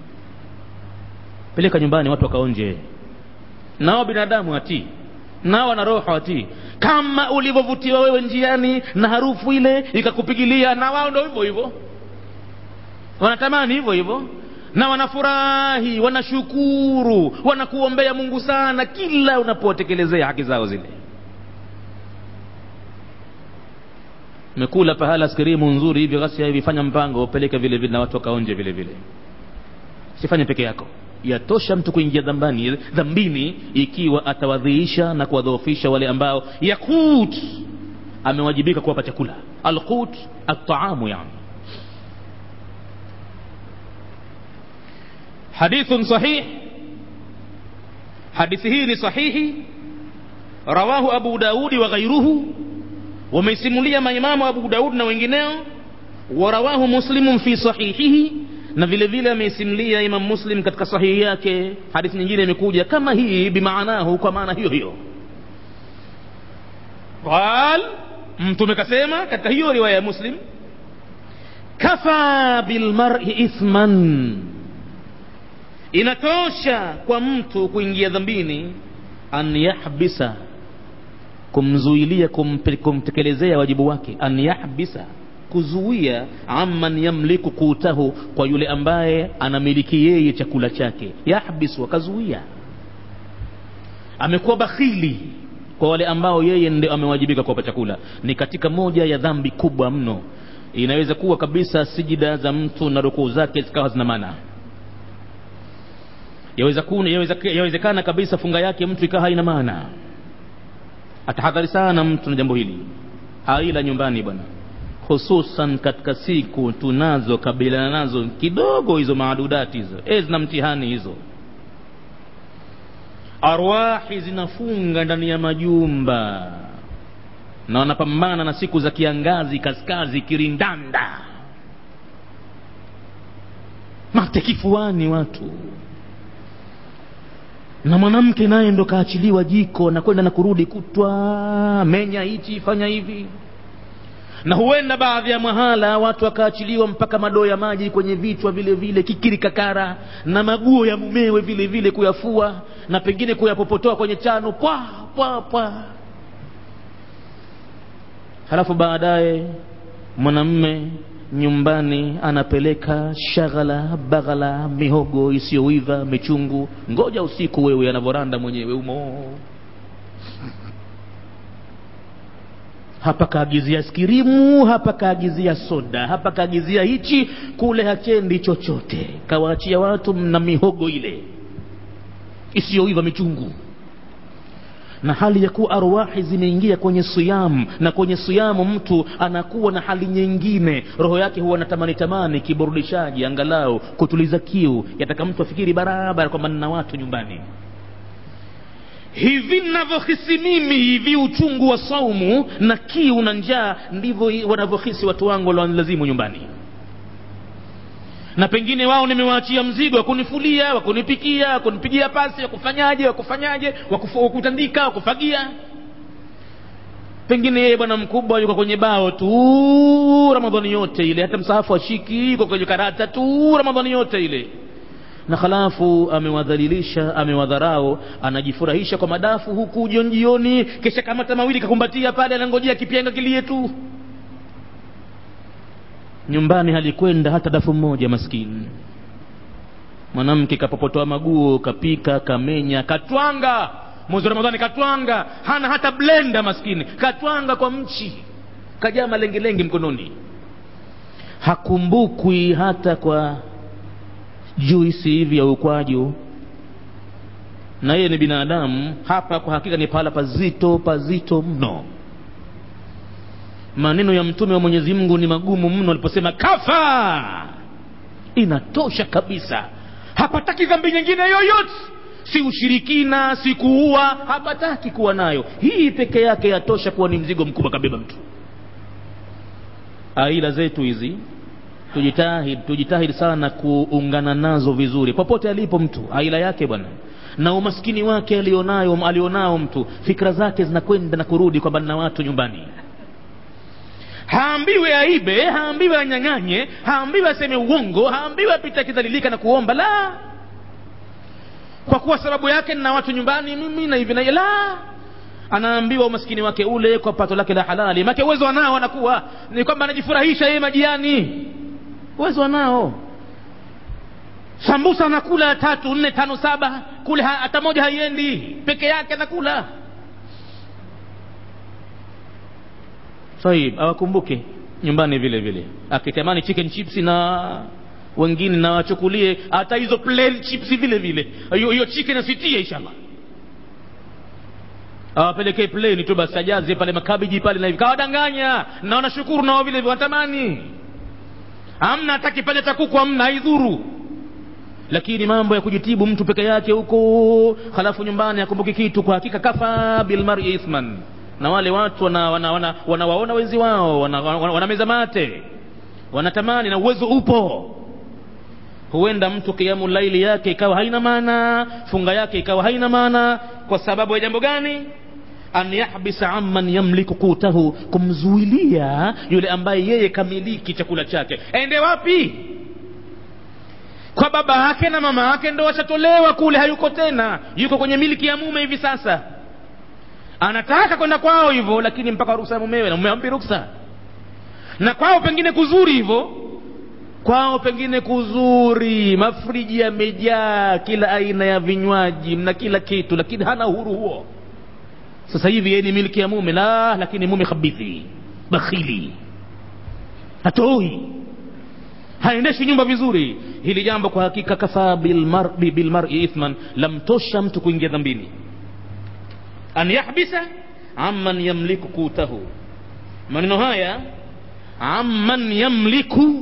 peleka nyumbani watu wakaonje nao binadamu hatii nao wana roho hatii kama ulivyovutiwa wewe njiani na harufu ile ikakupigilia na wao ndo hivyo hivyo wanatamani hivyo hivyo na wanafurahi wanashukuru wanakuombea mungu sana kila unapotekelezea haki zao zile mekula pahala askirimu nzuri hivyo basi hivi fanya mpango upeleke vile vile na watu wakaonje vile vile sifanye peke yako yatosha mtu kuingia dhambani dhambini ikiwa atawadhiisha na kuwadhoofisha wale ambao yakut amewajibika kuwapa chakula alqut ataamu yani hadithun sahih hadithi hii ni sahihi rawahu abu daudi wa ghairuhu wameisimulia maimamu abu daud na wengineo warawahu muslimun fi sahihihi na vile vile ameisimulia imam muslim katika sahihi yake hadithi nyingine imekuja kama hii bimaanahu kwa maana hiyo hiyo qal mtume kasema katika hiyo riwaya ya muslim kafa bilmari ithman inatosha kwa mtu kuingia dhambini an yahbisa kumzuilia kumtekelezea wajibu wake an yahbisa kuzuia amman yamliku kutahu kwa yule ambaye anamiliki yeye chakula chake yahbisu akazuia amekuwa bakhili kwa wale ambao yeye ndio amewajibika kuwapa chakula ni katika moja ya dhambi kubwa mno inaweza kuwa kabisa sijida za mtu na rukuu zake zikawa zina maana yawezekana yaweza, yaweza kabisa funga yake mtu ikawa haina maana atahadhari sana mtu na jambo hili haila nyumbani bwana hususan katika siku tunazo kabiliana nazo kidogo hizo maadudati hizo e zina mtihani hizo arwahi zinafunga ndani ya majumba na wanapambana na siku za kiangazi kaskazi kirindanda mate kifuani watu na mwanamke naye ndo kaachiliwa jiko na kwenda na kurudi kutwa menya hichi fanya hivi na huenda baadhi ya mahala watu wakaachiliwa mpaka madoo ya maji kwenye vichwa vile vile kikiri kakara na maguo ya mumewe vile vile kuyafua na pengine kuyapopotoa kwenye chano pwa pwa pwa halafu baadaye mwanamme nyumbani anapeleka shaghala baghala mihogo isiyoiva michungu ngoja usiku wewe anavyoranda mwenyewe umo hapa kaagizia skirimu hapa kaagizia soda hapa kaagizia hichi kule hachendi chochote kawaachia watu na mihogo ile isiyoiva michungu na hali ya kuwa arwahi zimeingia kwenye siyamu na kwenye siyamu mtu anakuwa na hali nyingine roho yake huwa natamani tamani kiburudishaji angalau kutuliza kiu yataka mtu afikiri barabara kwamba nina watu nyumbani hivi navyohisi mimi hivi uchungu wa saumu na kiu na njaa ndivyo wanavyohisi watu wangu waliolazimu nyumbani na pengine wao nimewaachia mzigo wa kunifulia wa kunipikia wa kunipigia pasi wa kufanyaje wa kufanyaje wa kutandika wa kufagia pengine yeye bwana mkubwa yuko kwenye bao tu ramadhani yote ile hata msahafu ashiki yuko kwenye karata tu ramadhani yote ile na halafu amewadhalilisha amewadharau anajifurahisha kwa madafu huku jioni jioni kisha kamata mawili kakumbatia pale anangojea kipyenga kilie tu nyumbani halikwenda hata dafu mmoja maskini mwanamke kapopotoa maguo kapika kamenya katwanga mwezi wa ramadhani katwanga hana hata blenda maskini katwanga kwa mchi kajaa malengelenge mkononi hakumbukwi hata kwa juisi hivi ya ukwaju na yeye ni binadamu hapa kwa hakika ni pahala pazito pazito mno maneno ya mtume wa mwenyezi mungu ni magumu mno aliposema kafa inatosha kabisa hapataki dhambi nyingine yoyote si ushirikina si kuua hapataki kuwa nayo hii peke yake yatosha kuwa ni mzigo mkubwa kabeba mtu aila zetu hizi tujitahidi tujitahidi sana kuungana nazo vizuri popote alipo mtu aila yake bwana na umaskini wake alionayo alionao mtu fikra zake zinakwenda na kurudi kwamba na watu nyumbani haambiwe aibe haambiwe anyang'anye haambiwe aseme uongo haambiwe apita akidhalilika na kuomba la kwa kuwa sababu yake nina watu nyumbani mimi na hivi na la anaambiwa umaskini wake ule kwa pato lake la halali make uwezo anao anakuwa ni kwamba anajifurahisha yeye majiani uwezo anao sambusa anakula tatu nne tano saba kule hata moja haiendi peke yake anakula sahib awakumbuke nyumbani vile vile akitamani chicken chips na wengine na wachukulie hata hizo plain chips vile vile hiyo chicken asitie inshallah awapelekee plain tu basi ajaze pale makabiji pale na hivi kawadanganya na wanashukuru nao vile vile wanatamani amna hata kipande cha kuku amna haidhuru lakini mambo ya kujitibu mtu peke yake huko halafu nyumbani akumbuki kitu kwa hakika kafa bilmari ithman na wale watu wanawaona wana, wana, wana wenzi wao wanameza wana, wana, wana mate wanatamani na uwezo upo huenda mtu kiamu laili yake ikawa haina maana funga yake ikawa haina maana kwa sababu ya jambo gani an yahbisa amman yamliku kutahu kumzuilia yule ambaye yeye kamiliki chakula chake ende wapi kwa baba yake na mama yake ndo washatolewa kule hayuko tena yuko kwenye miliki ya mume hivi sasa anataka kwenda kwao hivyo lakini mpaka ruksa ya mumewe na mume ampi ruksa na kwao pengine kuzuri hivyo kwao pengine kuzuri mafriji yamejaa kila aina ya vinywaji na kila kitu lakini hana uhuru huo sasa hivi yeye ni miliki ya mume la lakini mume khabithi bakhili hatoi haendeshi nyumba vizuri hili jambo kwa hakika kafaa bilmari bil ithman lamtosha mtu kuingia dhambini an yahbisa amman yamliku kutahu maneno haya amman yamliku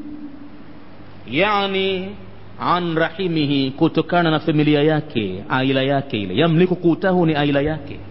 yani an rahimihi kutokana na familia yake aila yake ile yamliku kutahu ni aila yake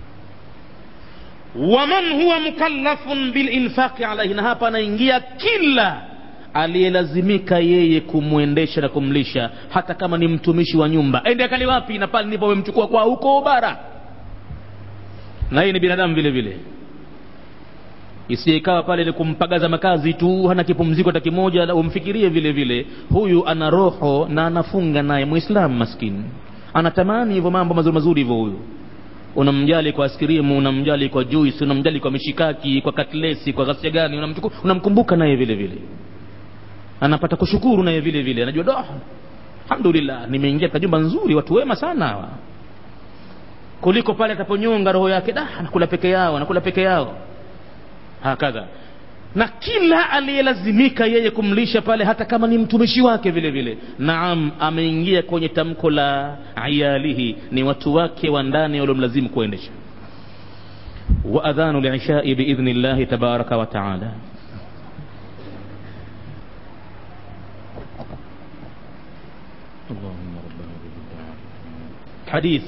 waman huwa mukallafun bilinfaqi alaihi na hapa anaingia kila aliyelazimika yeye kumwendesha na kumlisha hata kama ni mtumishi wa nyumba ende akali wapi na pale ndipo wamemchukua kwa huko bara na yeye ni binadamu vile vile isije ikawa pale ni kumpagaza makazi tu hana kipumziko hata kimoja umfikirie vile vile huyu ana roho na anafunga naye muislamu maskini anatamani hivyo mambo mazuri mazuri hivyo huyu unamjali kwa askirimu unamjali kwa juice unamjali kwa mishikaki kwa katlesi kwa ghasia gani unamchuku, unamkumbuka naye vile vile anapata kushukuru naye vile vile anajua do alhamdulillah nimeingia katika jumba nzuri watu wema sana hawa kuliko pale ataponyonga roho yake da anakula peke yao anakula peke yao hakadha na kila aliyelazimika yeye kumlisha pale hata kama ni mtumishi wake vile vile naam ameingia kwenye tamko la ayalihi ni watu wake wa ndani waliomlazimu kuendesha wa adhanu lishai biidhni llahi tabaraka wa taala hadith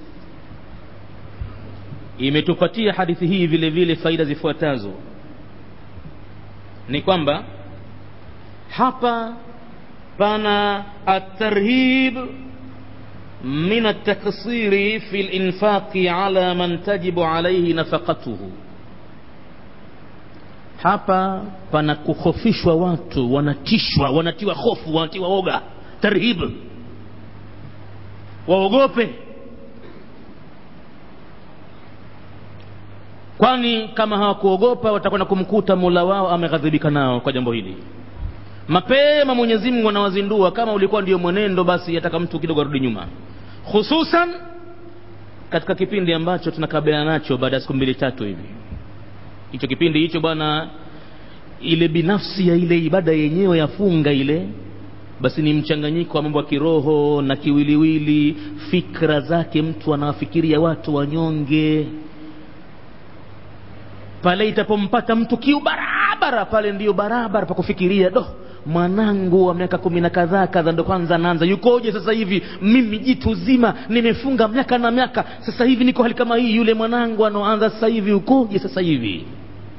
imetupatia hadithi hii vile vile faida zifuatazo ni kwamba hapa pana atarhib min ataksiri fi linfaqi ala man tajibu alaihi nafaqatuhu hapa pana kukhofishwa watu wanatishwa wanatiwa hofu wanatiwa oga tarhib waogope kwani kama hawakuogopa watakwenda kumkuta mola wao ameghadhibika nao kwa jambo hili mapema mwenyezi mungu anawazindua kama ulikuwa ndio mwenendo basi ataka mtu kidogo arudi nyuma hususan katika kipindi ambacho tunakabiliana nacho baada ya siku mbili tatu hivi hicho kipindi hicho bwana ile binafsi ya ile ibada yenyewe ya funga ile basi ni mchanganyiko wa mambo ya kiroho na kiwiliwili fikra zake mtu anawafikiria watu wanyonge pale itapompata mtu kiu barabara pale ndiyo barabara pa kufikiria do mwanangu wa miaka kumi na kadhaa kadha ndo kwanza anaanza yukoje sasa hivi mimi jitu zima nimefunga miaka na miaka sasa hivi niko hali kama hii yule mwanangu anaoanza sasa hivi ukoje sasa hivi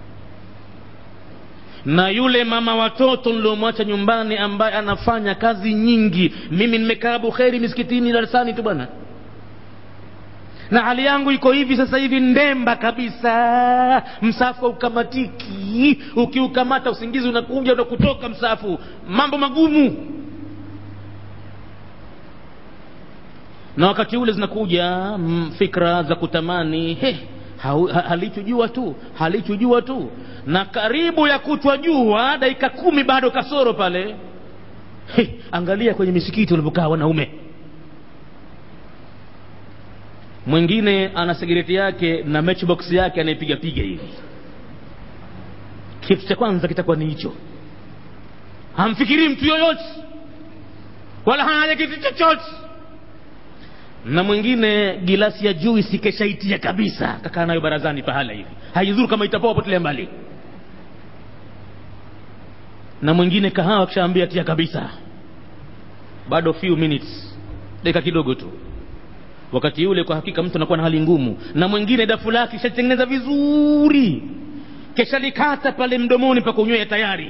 na yule mama watoto niliomwacha nyumbani ambaye anafanya kazi nyingi mimi nimekaa bukheri misikitini darasani tu bwana na hali yangu iko hivi sasa hivi ndemba kabisa msafu haukamatiki ukiukamata usingizi unakuja unakutoka msafu mambo magumu na wakati ule zinakuja mm, fikra za kutamani he halichujua tu halichujua tu na karibu ya kutwa jua dakika kumi bado kasoro pale he, angalia kwenye misikiti walipokaa wanaume mwingine ana sigareti yake na matchbox yake anaipiga piga hivi kitu cha kwanza kitakuwa ni hicho hamfikirii mtu yoyote wala hana kitu chochote na mwingine gilasi ya juisi keshaitia kabisa kakaa nayo barazani pahala hivi haidhuru kama itapoa potelea mbali na mwingine kahawa kishaambia tia kabisa bado few minutes dakika kidogo tu wakati yule kwa hakika mtu anakuwa na hali ngumu na mwingine dafu lake kishatengeneza vizuri keshalikata pale mdomoni pa kunywea tayari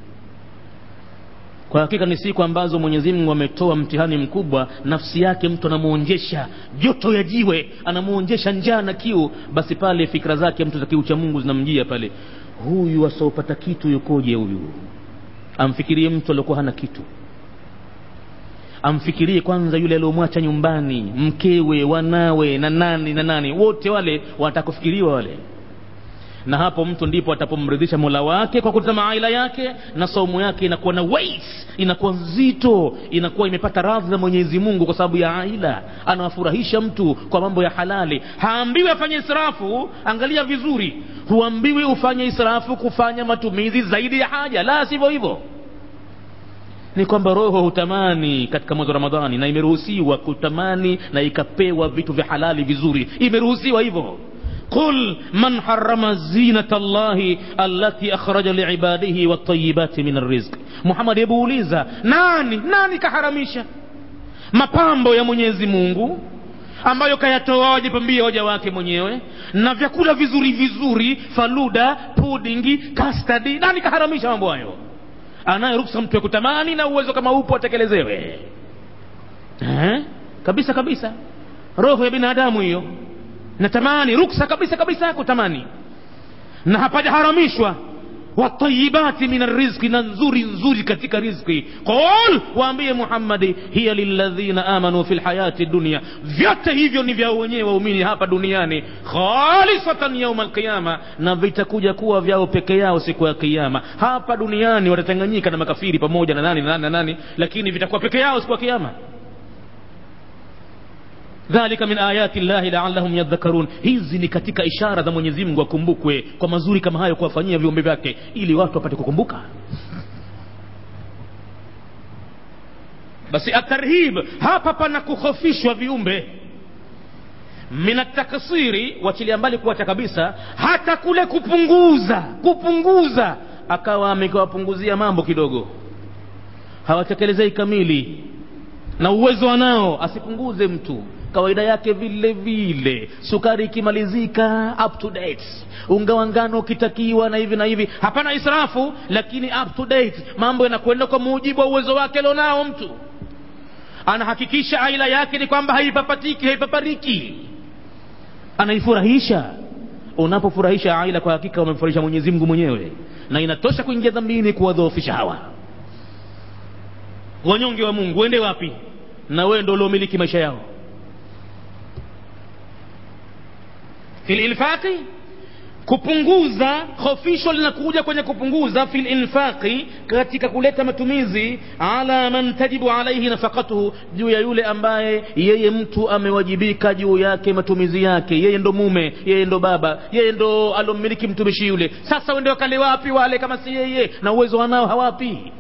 kwa hakika ni siku ambazo mwenyezi mungu ametoa mtihani mkubwa nafsi yake mtu anamuonjesha joto ya jiwe anamuonjesha njaa na kiu basi pale fikra zake mtu za kiu cha mungu zinamjia pale huyu asiopata kitu yukoje huyu amfikirie mtu aliokuwa hana kitu amfikirie kwanza yule aliomwacha nyumbani mkewe wanawe na nani na nani wote wale wanataka kufikiriwa wale na hapo mtu ndipo atapomridhisha mola wake kwa kutazama aila yake na saumu yake inakuwa na weight inakuwa nzito inakuwa imepata radhi za mwenyezi mungu kwa sababu ya aila anawafurahisha mtu kwa mambo ya halali haambiwi afanye israfu angalia vizuri huambiwi ufanye israfu kufanya matumizi zaidi ya haja la sivyo hivyo ni kwamba roho hutamani katika mwezi wa ramadhani na imeruhusiwa kutamani na ikapewa vitu vya halali vizuri imeruhusiwa hivyo قل من حرم زينة الله التي أخرج لعباده والطيبات من الرزق محمد يبوليزا nani nani kaharamisha mapambo ya mwenyezi mungu ambayo kayatoa wajipambia waja wake mwenyewe na vyakula vizuri vizuri faluda pudingi kastadi nani kaharamisha mambo hayo anaye ruksa mtu ya kutamani na uwezo kama upo atekelezewe eh? kabisa kabisa roho ya binadamu hiyo natamani ruksa kabisa kabisa ya kutamani na hapajaharamishwa watayibati min arrizqi na nzuri nzuri katika rizqi qul waambie muhammadi hiya lilladhina amanu fi lhayati dunia vyote hivyo ni vya wenyewe waumini hapa duniani khalisatan yauma alqiyama na vitakuja kuwa vyao peke yao siku ya kiyama hapa duniani watatanganyika na makafiri pamoja na nani na nani na nani lakini vitakuwa peke yao siku ya kiyama dhalika min ayati llahi laallahum yadhakarun hizi ni katika ishara za mwenyezi mungu akumbukwe kwa mazuri kama hayo kuwafanyia viumbe vyake ili watu wapate kukumbuka basi atarhib hapa pana kukhofishwa viumbe min ataksiri wachilia mbali kuacha kabisa hata kule kupunguza kupunguza akawa amekawapunguzia mambo kidogo hawatekelezei kamili na uwezo wanao asipunguze mtu kawaida yake vile vile sukari ikimalizika up to date unga wa ngano ukitakiwa na hivi na hivi hapana israfu lakini up to date mambo yanakwenda kwa mujibu wa uwezo wake alionao mtu anahakikisha aila yake ni kwamba haipapatiki haipapariki anaifurahisha unapofurahisha aila kwa hakika umemfurahisha mwenyezi mungu mwenyewe na inatosha kuingia dhambini kuwadhoofisha hawa wanyonge wa mungu uende wapi na wewe ndo uliomiliki maisha yao fil infaqi kupunguza hofisho linakuja kwenye kupunguza fil infaqi katika kuleta matumizi ala man tajibu alaihi nafaqatuhu juu ya yule ambaye yeye mtu amewajibika juu yake matumizi yake yeye ndo mume yeye ndo baba yeye ndo alomiliki mtumishi yule sasa wende wakale wapi wale kama si yeye na uwezo wanao hawapi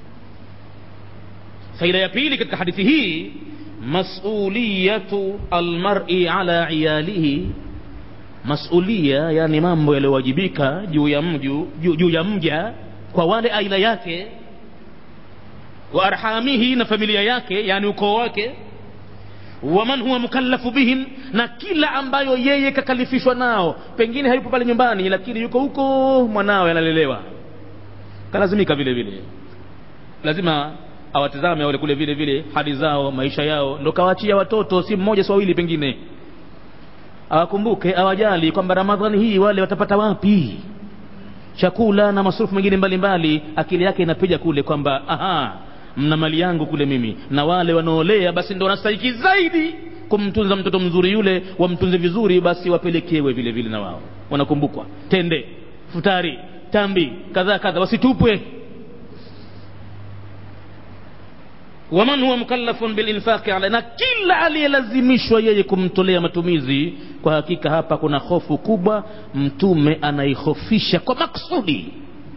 faida ya pili katika hadithi hii masuliyatu almar'i ala iyalihi masulia yani mambo yaliyowajibika juu ya mju juu, juu ya mja kwa wale aila yake wa arhamihi na familia yake yani ukoo wake waman huwa mukallafu bihim na kila ambayo yeye kakalifishwa nao pengine hayupo pale nyumbani lakini yuko huko mwanawe analelewa kalazimika vile vile lazima awatizame wale kule vile vile hali zao maisha yao ndo kawaachia watoto si mmoja si wawili pengine awakumbuke awajali kwamba ramadhani hii wale watapata wapi chakula na masurufu mengine mbalimbali akili yake inapiga kule kwamba aha mna mali yangu kule mimi na wale wanaolea basi ndo wanastahiki zaidi kumtunza mtoto mzuri yule wamtunze vizuri basi wapelekewe vile vile na wao wanakumbukwa tende futari tambi kadhaa kadha wasitupwe waman huwa mukallafun bilinfaqi ala na kila aliyelazimishwa yeye kumtolea matumizi kwa hakika hapa kuna hofu kubwa mtume anaihofisha kwa maksudi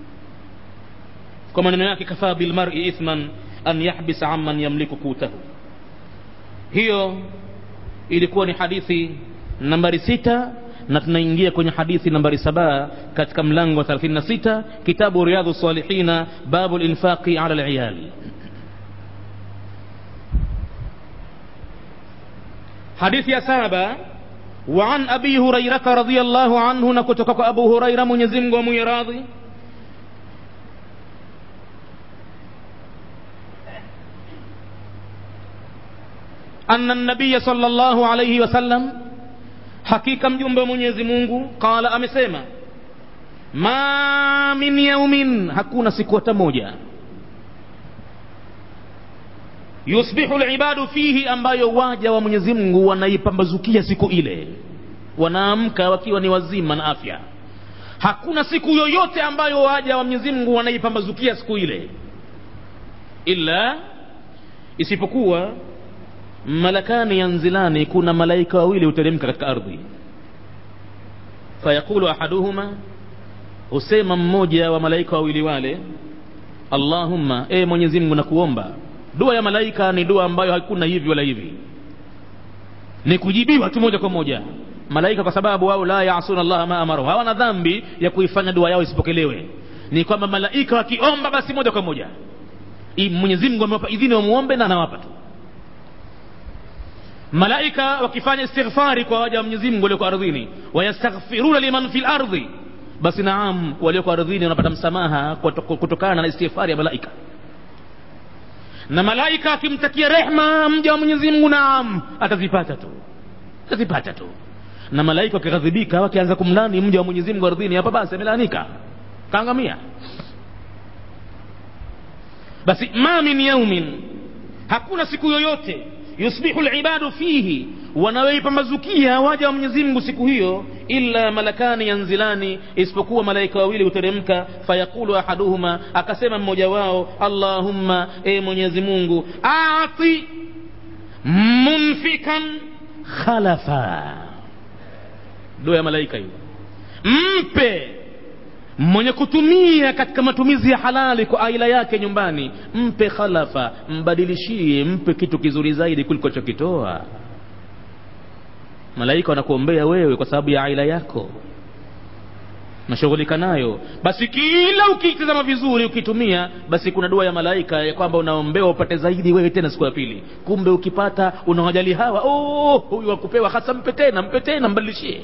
kwa maneno yake kafaa bilmari ithman an yahbisa amman yamliku kutahu hiyo ilikuwa ni hadithi nambari sita na tunaingia kwenye hadithi nambari saba katika mlango wa 36 kitabu riyadhu salihina babu linfaqi ala liyali حديث يا سابا وعن أبي هريرة رضي الله عنه نكتك أبو هريرة من يزم وميراضي أن النبي صلى الله عليه وسلم حقيقة مجنب من يزمونه قال أمسيما ما من يوم hakuna siku hata moja yusbihu libadu fihi ambayo waja wa mwenyezi mungu wanaipambazukia siku ile wanaamka wakiwa ni wazima na afya hakuna siku yoyote ambayo waja wa mwenyezi mungu wanaipambazukia siku ile illa isipokuwa malakani yanzilani kuna malaika wawili huteremka katika ardhi fayaqulu ahaduhuma husema mmoja wa malaika wawili wale allahumma e mwenyezi mungu nakuomba dua ya malaika ni dua ambayo hakuna hivi wala hivi ni kujibiwa tu moja kwa moja malaika kwa sababu wao la yasuna allaha ma amaru hawana dhambi ya kuifanya dua yao isipokelewe ni kwamba malaika wakiomba basi moja kwa moja mwenyezi mungu amewapa idhini wamuombe na anawapa tu malaika wakifanya istighfari kwa waja wa mwenyezi mungu walioko ardhini wayastaghfiruna liman fi lardhi basi naam walioko ardhini wanapata msamaha kutokana na istighfari ya malaika na malaika akimtakia rehma mja wa mwenyezi mungu naam atazipata tu atazipata tu na malaika wakighadhibika wakianza kumlani mja wa mwenyezi mungu ardhini hapa basi amelaanika kaangamia basi ma min yaumin hakuna siku yoyote yusbihu libadu fihi wanayoipambazukia waja wa mwenyezi mungu siku hiyo illa malakani yanzilani isipokuwa malaika wawili huteremka fayaqulu ahaduhuma akasema mmoja wao allahumma e mwenyezi mungu ati munfikan khalafa dua ya malaika hiyo mpe mwenye kutumia katika matumizi ya halali kwa aila yake nyumbani mpe khalafa mbadilishie mpe kitu kizuri zaidi kuliko chokitoa malaika wanakuombea wewe kwa sababu ya aila yako nashughulika nayo basi kila ukitazama vizuri ukitumia basi kuna dua ya malaika ya kwamba unaombewa upate zaidi wewe tena siku ya pili kumbe ukipata unawajali hawa oh, huyu wakupewa hasa mpe tena mpe tena mbadilishie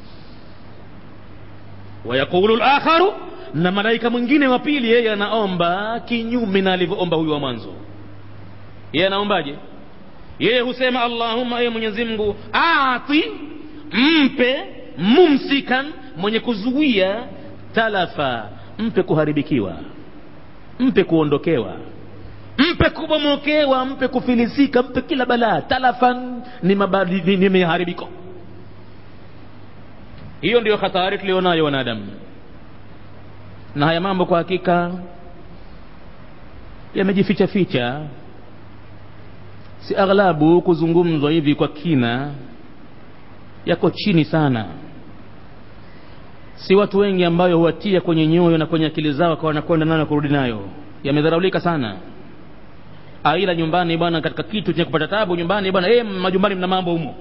wayaqulu lakharu na malaika mwingine wa pili yeye anaomba kinyume na alivyoomba huyu wa mwanzo yeye anaombaje yeye husema allahumma ewe mwenyezi mungu ati mpe mumsikan mwenye kuzuia talafa mpe kuharibikiwa mpe kuondokewa mpe kubomokewa mpe kufilisika mpe kila balaa talafan ni, mabadi, ni miharibiko hiyo ndiyo hatari tulionayo wanadamu na haya mambo kwa hakika yamejificha ficha si aghlabu kuzungumzwa hivi kwa kina yako chini sana si watu wengi ambayo huwatia kwenye nyoyo na kwenye akili zao kwa wanakwenda nayo na kurudi nayo yamedharaulika sana aila nyumbani bwana katika kitu chenye kupata tabu nyumbani bwana eh majumbani mna mambo humo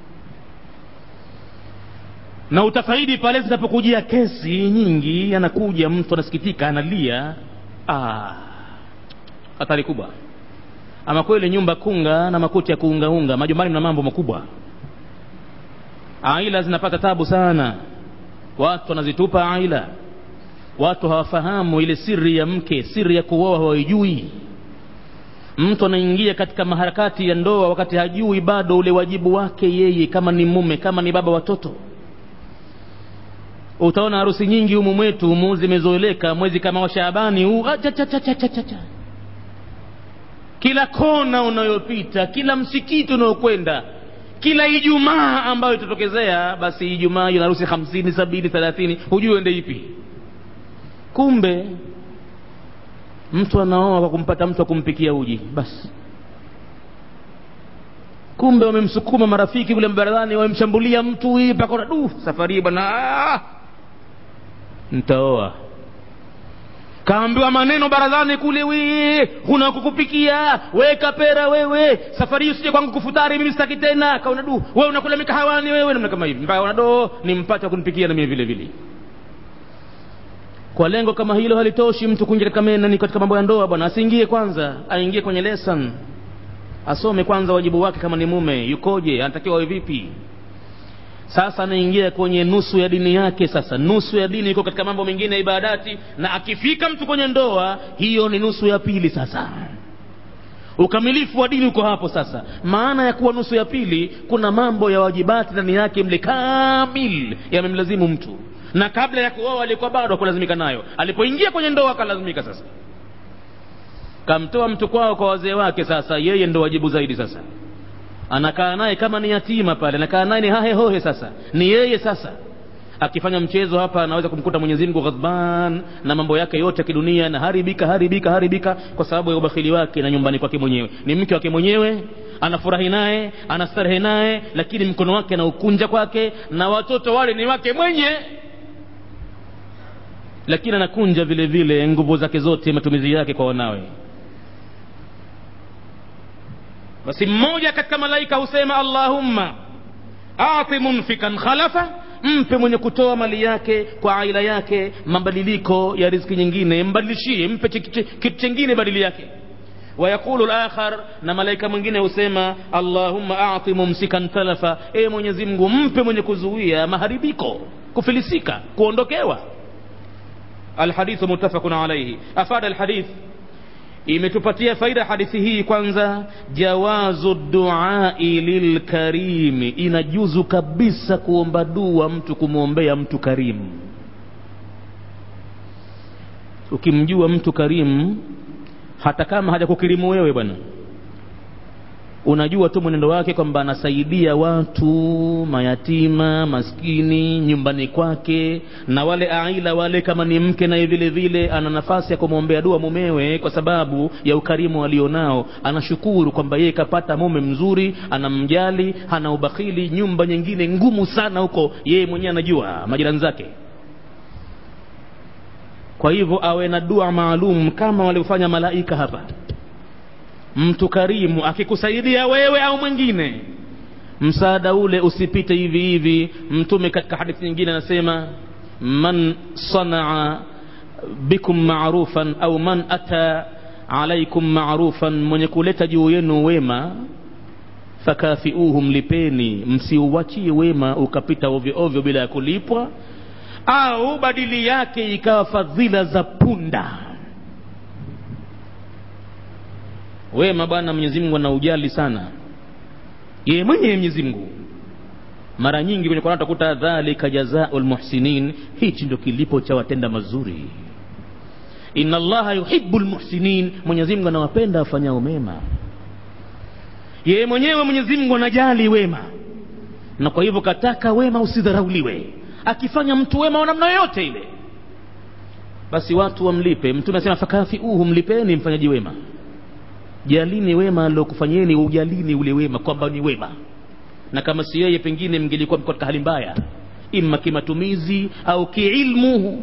na utafaidi pale zinapokujia kesi nyingi anakuja mtu anasikitika analia ah, hatari kubwa ama kweli nyumba kunga na makuti ya kuungaunga majumbani mna mambo makubwa aila zinapata tabu sana watu wanazitupa aila watu hawafahamu ile siri ya mke siri ya kuoa hawaijui mtu anaingia katika maharakati ya ndoa wakati hajui bado ule wajibu wake yeye kama ni mume kama ni baba watoto utaona harusi nyingi humu mwetu humu zimezoeleka mwezi kama wa shaabani huu kila kona unayopita kila msikiti unaokwenda kila ijumaa ambayo itatokezea basi ijumaa ina harusi hamsini sabini thelathini hujui uende ipi kumbe mtu anaoa kwa kumpata mtu wa kumpikia uji basi kumbe wamemsukuma marafiki kule baradhani wamemshambulia mtu hii mpaka du safari hii bwana ntaoa kaambiwa maneno barazani kule we huna kukupikia weka pera wewe safari hii usije kwangu kufutari mimi sitaki tena kaona du wewe unakula mikahawani wewe namna kama hivi mpaka do nimpate wa kunipikia na mimi vile vile kwa lengo kama hilo halitoshi mtu kuingia katika nani katika mambo ya ndoa bwana asiingie kwanza aingie kwenye lesson asome kwanza wajibu wake kama ni mume yukoje anatakiwa awe vipi sasa anaingia kwenye nusu ya dini yake sasa nusu ya dini iko katika mambo mengine ya ibadati na akifika mtu kwenye ndoa hiyo ni nusu ya pili sasa ukamilifu wa dini uko hapo sasa maana ya kuwa nusu ya pili kuna mambo ya wajibati ndani yake mle kamil yamemlazimu mtu na kabla ya kuoa alikuwa bado akulazimika nayo alipoingia kwenye ndoa akalazimika sasa kamtoa mtu kwao kwa wazee wake sasa yeye ndo wajibu zaidi sasa anakaa naye kama ni yatima pale anakaa naye ni hahe hohe sasa ni yeye sasa akifanya mchezo hapa anaweza kumkuta Mwenyezi Mungu ghadban na mambo yake yote ya kidunia na haribika haribika haribika kwa sababu ya ubakhili wake na nyumbani kwake mwenyewe ni mke wake mwenyewe anafurahi naye anastarehe naye lakini mkono wake anaukunja kwake na watoto wale ni wake mwenye lakini anakunja vile vile nguvu zake zote matumizi yake kwa wanawe basi mmoja katika malaika husema allahumma ati munfikan khalafa mpe mwenye kutoa mali yake kwa aila yake mabadiliko ya riziki nyingine mbadilishie mpe kitu chengine badili yake wayaqulu lakhar na malaika mwingine husema allahumma ati mumsikan talafa e mwenyezi mungu mpe mwenye kuzuia maharibiko kufilisika kuondokewa alhadithu muttafaqun alayhi afada alhadith imetupatia faida hadithi hii kwanza jawazu duai lilkarimi inajuzu kabisa kuomba dua mtu kumwombea mtu karimu ukimjua mtu karimu hata kama hajakukirimu wewe bwana unajua tu mwenendo wake kwamba anasaidia watu mayatima maskini nyumbani kwake na wale aila wale kama ni mke naye vile vile ana nafasi ya kumwombea dua mumewe kwa sababu ya ukarimu alionao anashukuru kwamba yeye kapata mume mzuri anamjali hana ubakhili nyumba nyingine ngumu sana huko yeye mwenyewe anajua majirani zake kwa hivyo awe na dua maalum kama waliofanya malaika hapa mtu karimu akikusaidia wewe au mwingine msaada ule usipite hivi hivi mtume katika hadithi nyingine anasema man sanaa bikum marufan au man ata alaikum marufan mwenye kuleta juu yenu wema fakafiuhu mlipeni msiuwachie wema ukapita ovyo ovyo bila ya kulipwa au badili yake ikawa fadhila za punda wema bwana mwenyezi mungu anaujali sana yeye mwenyewe mwenyezi mungu mara nyingi kwenye Qur'an utakuta dhalika jazaul muhsinin hichi ndio kilipo cha watenda mazuri inna allaha yuhibbul muhsinin mwenyezi mungu anawapenda wafanyao mema yeye mwenyewe mwenyezi mungu anajali wema na kwa hivyo kataka wema usidharauliwe akifanya mtu wema wa namna yoyote ile basi watu wamlipe mtume anasema fakafiuhu mlipeni mfanyaji wema jalini wema aliokufanyeni ujalini ule wema kwamba ni wema na kama si yeye pengine mngelikuwa mko katika hali mbaya ima kimatumizi au kiilmu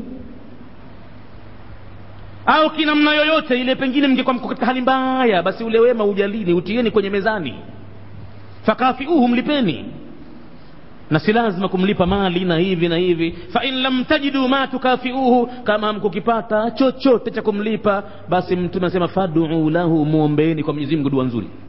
au kinamna yoyote ile pengine mngekuwa mko katika hali mbaya basi ule wema ujalini utieni kwenye mezani fakafiuhu mlipeni na si lazima kumlipa mali na hivi na hivi fa in lam tajidu ma tukafiuhu kama hamkukipata chochote cha kumlipa basi mtume anasema faduu lahu muombeeni kwa Mwenyezi Mungu dua nzuri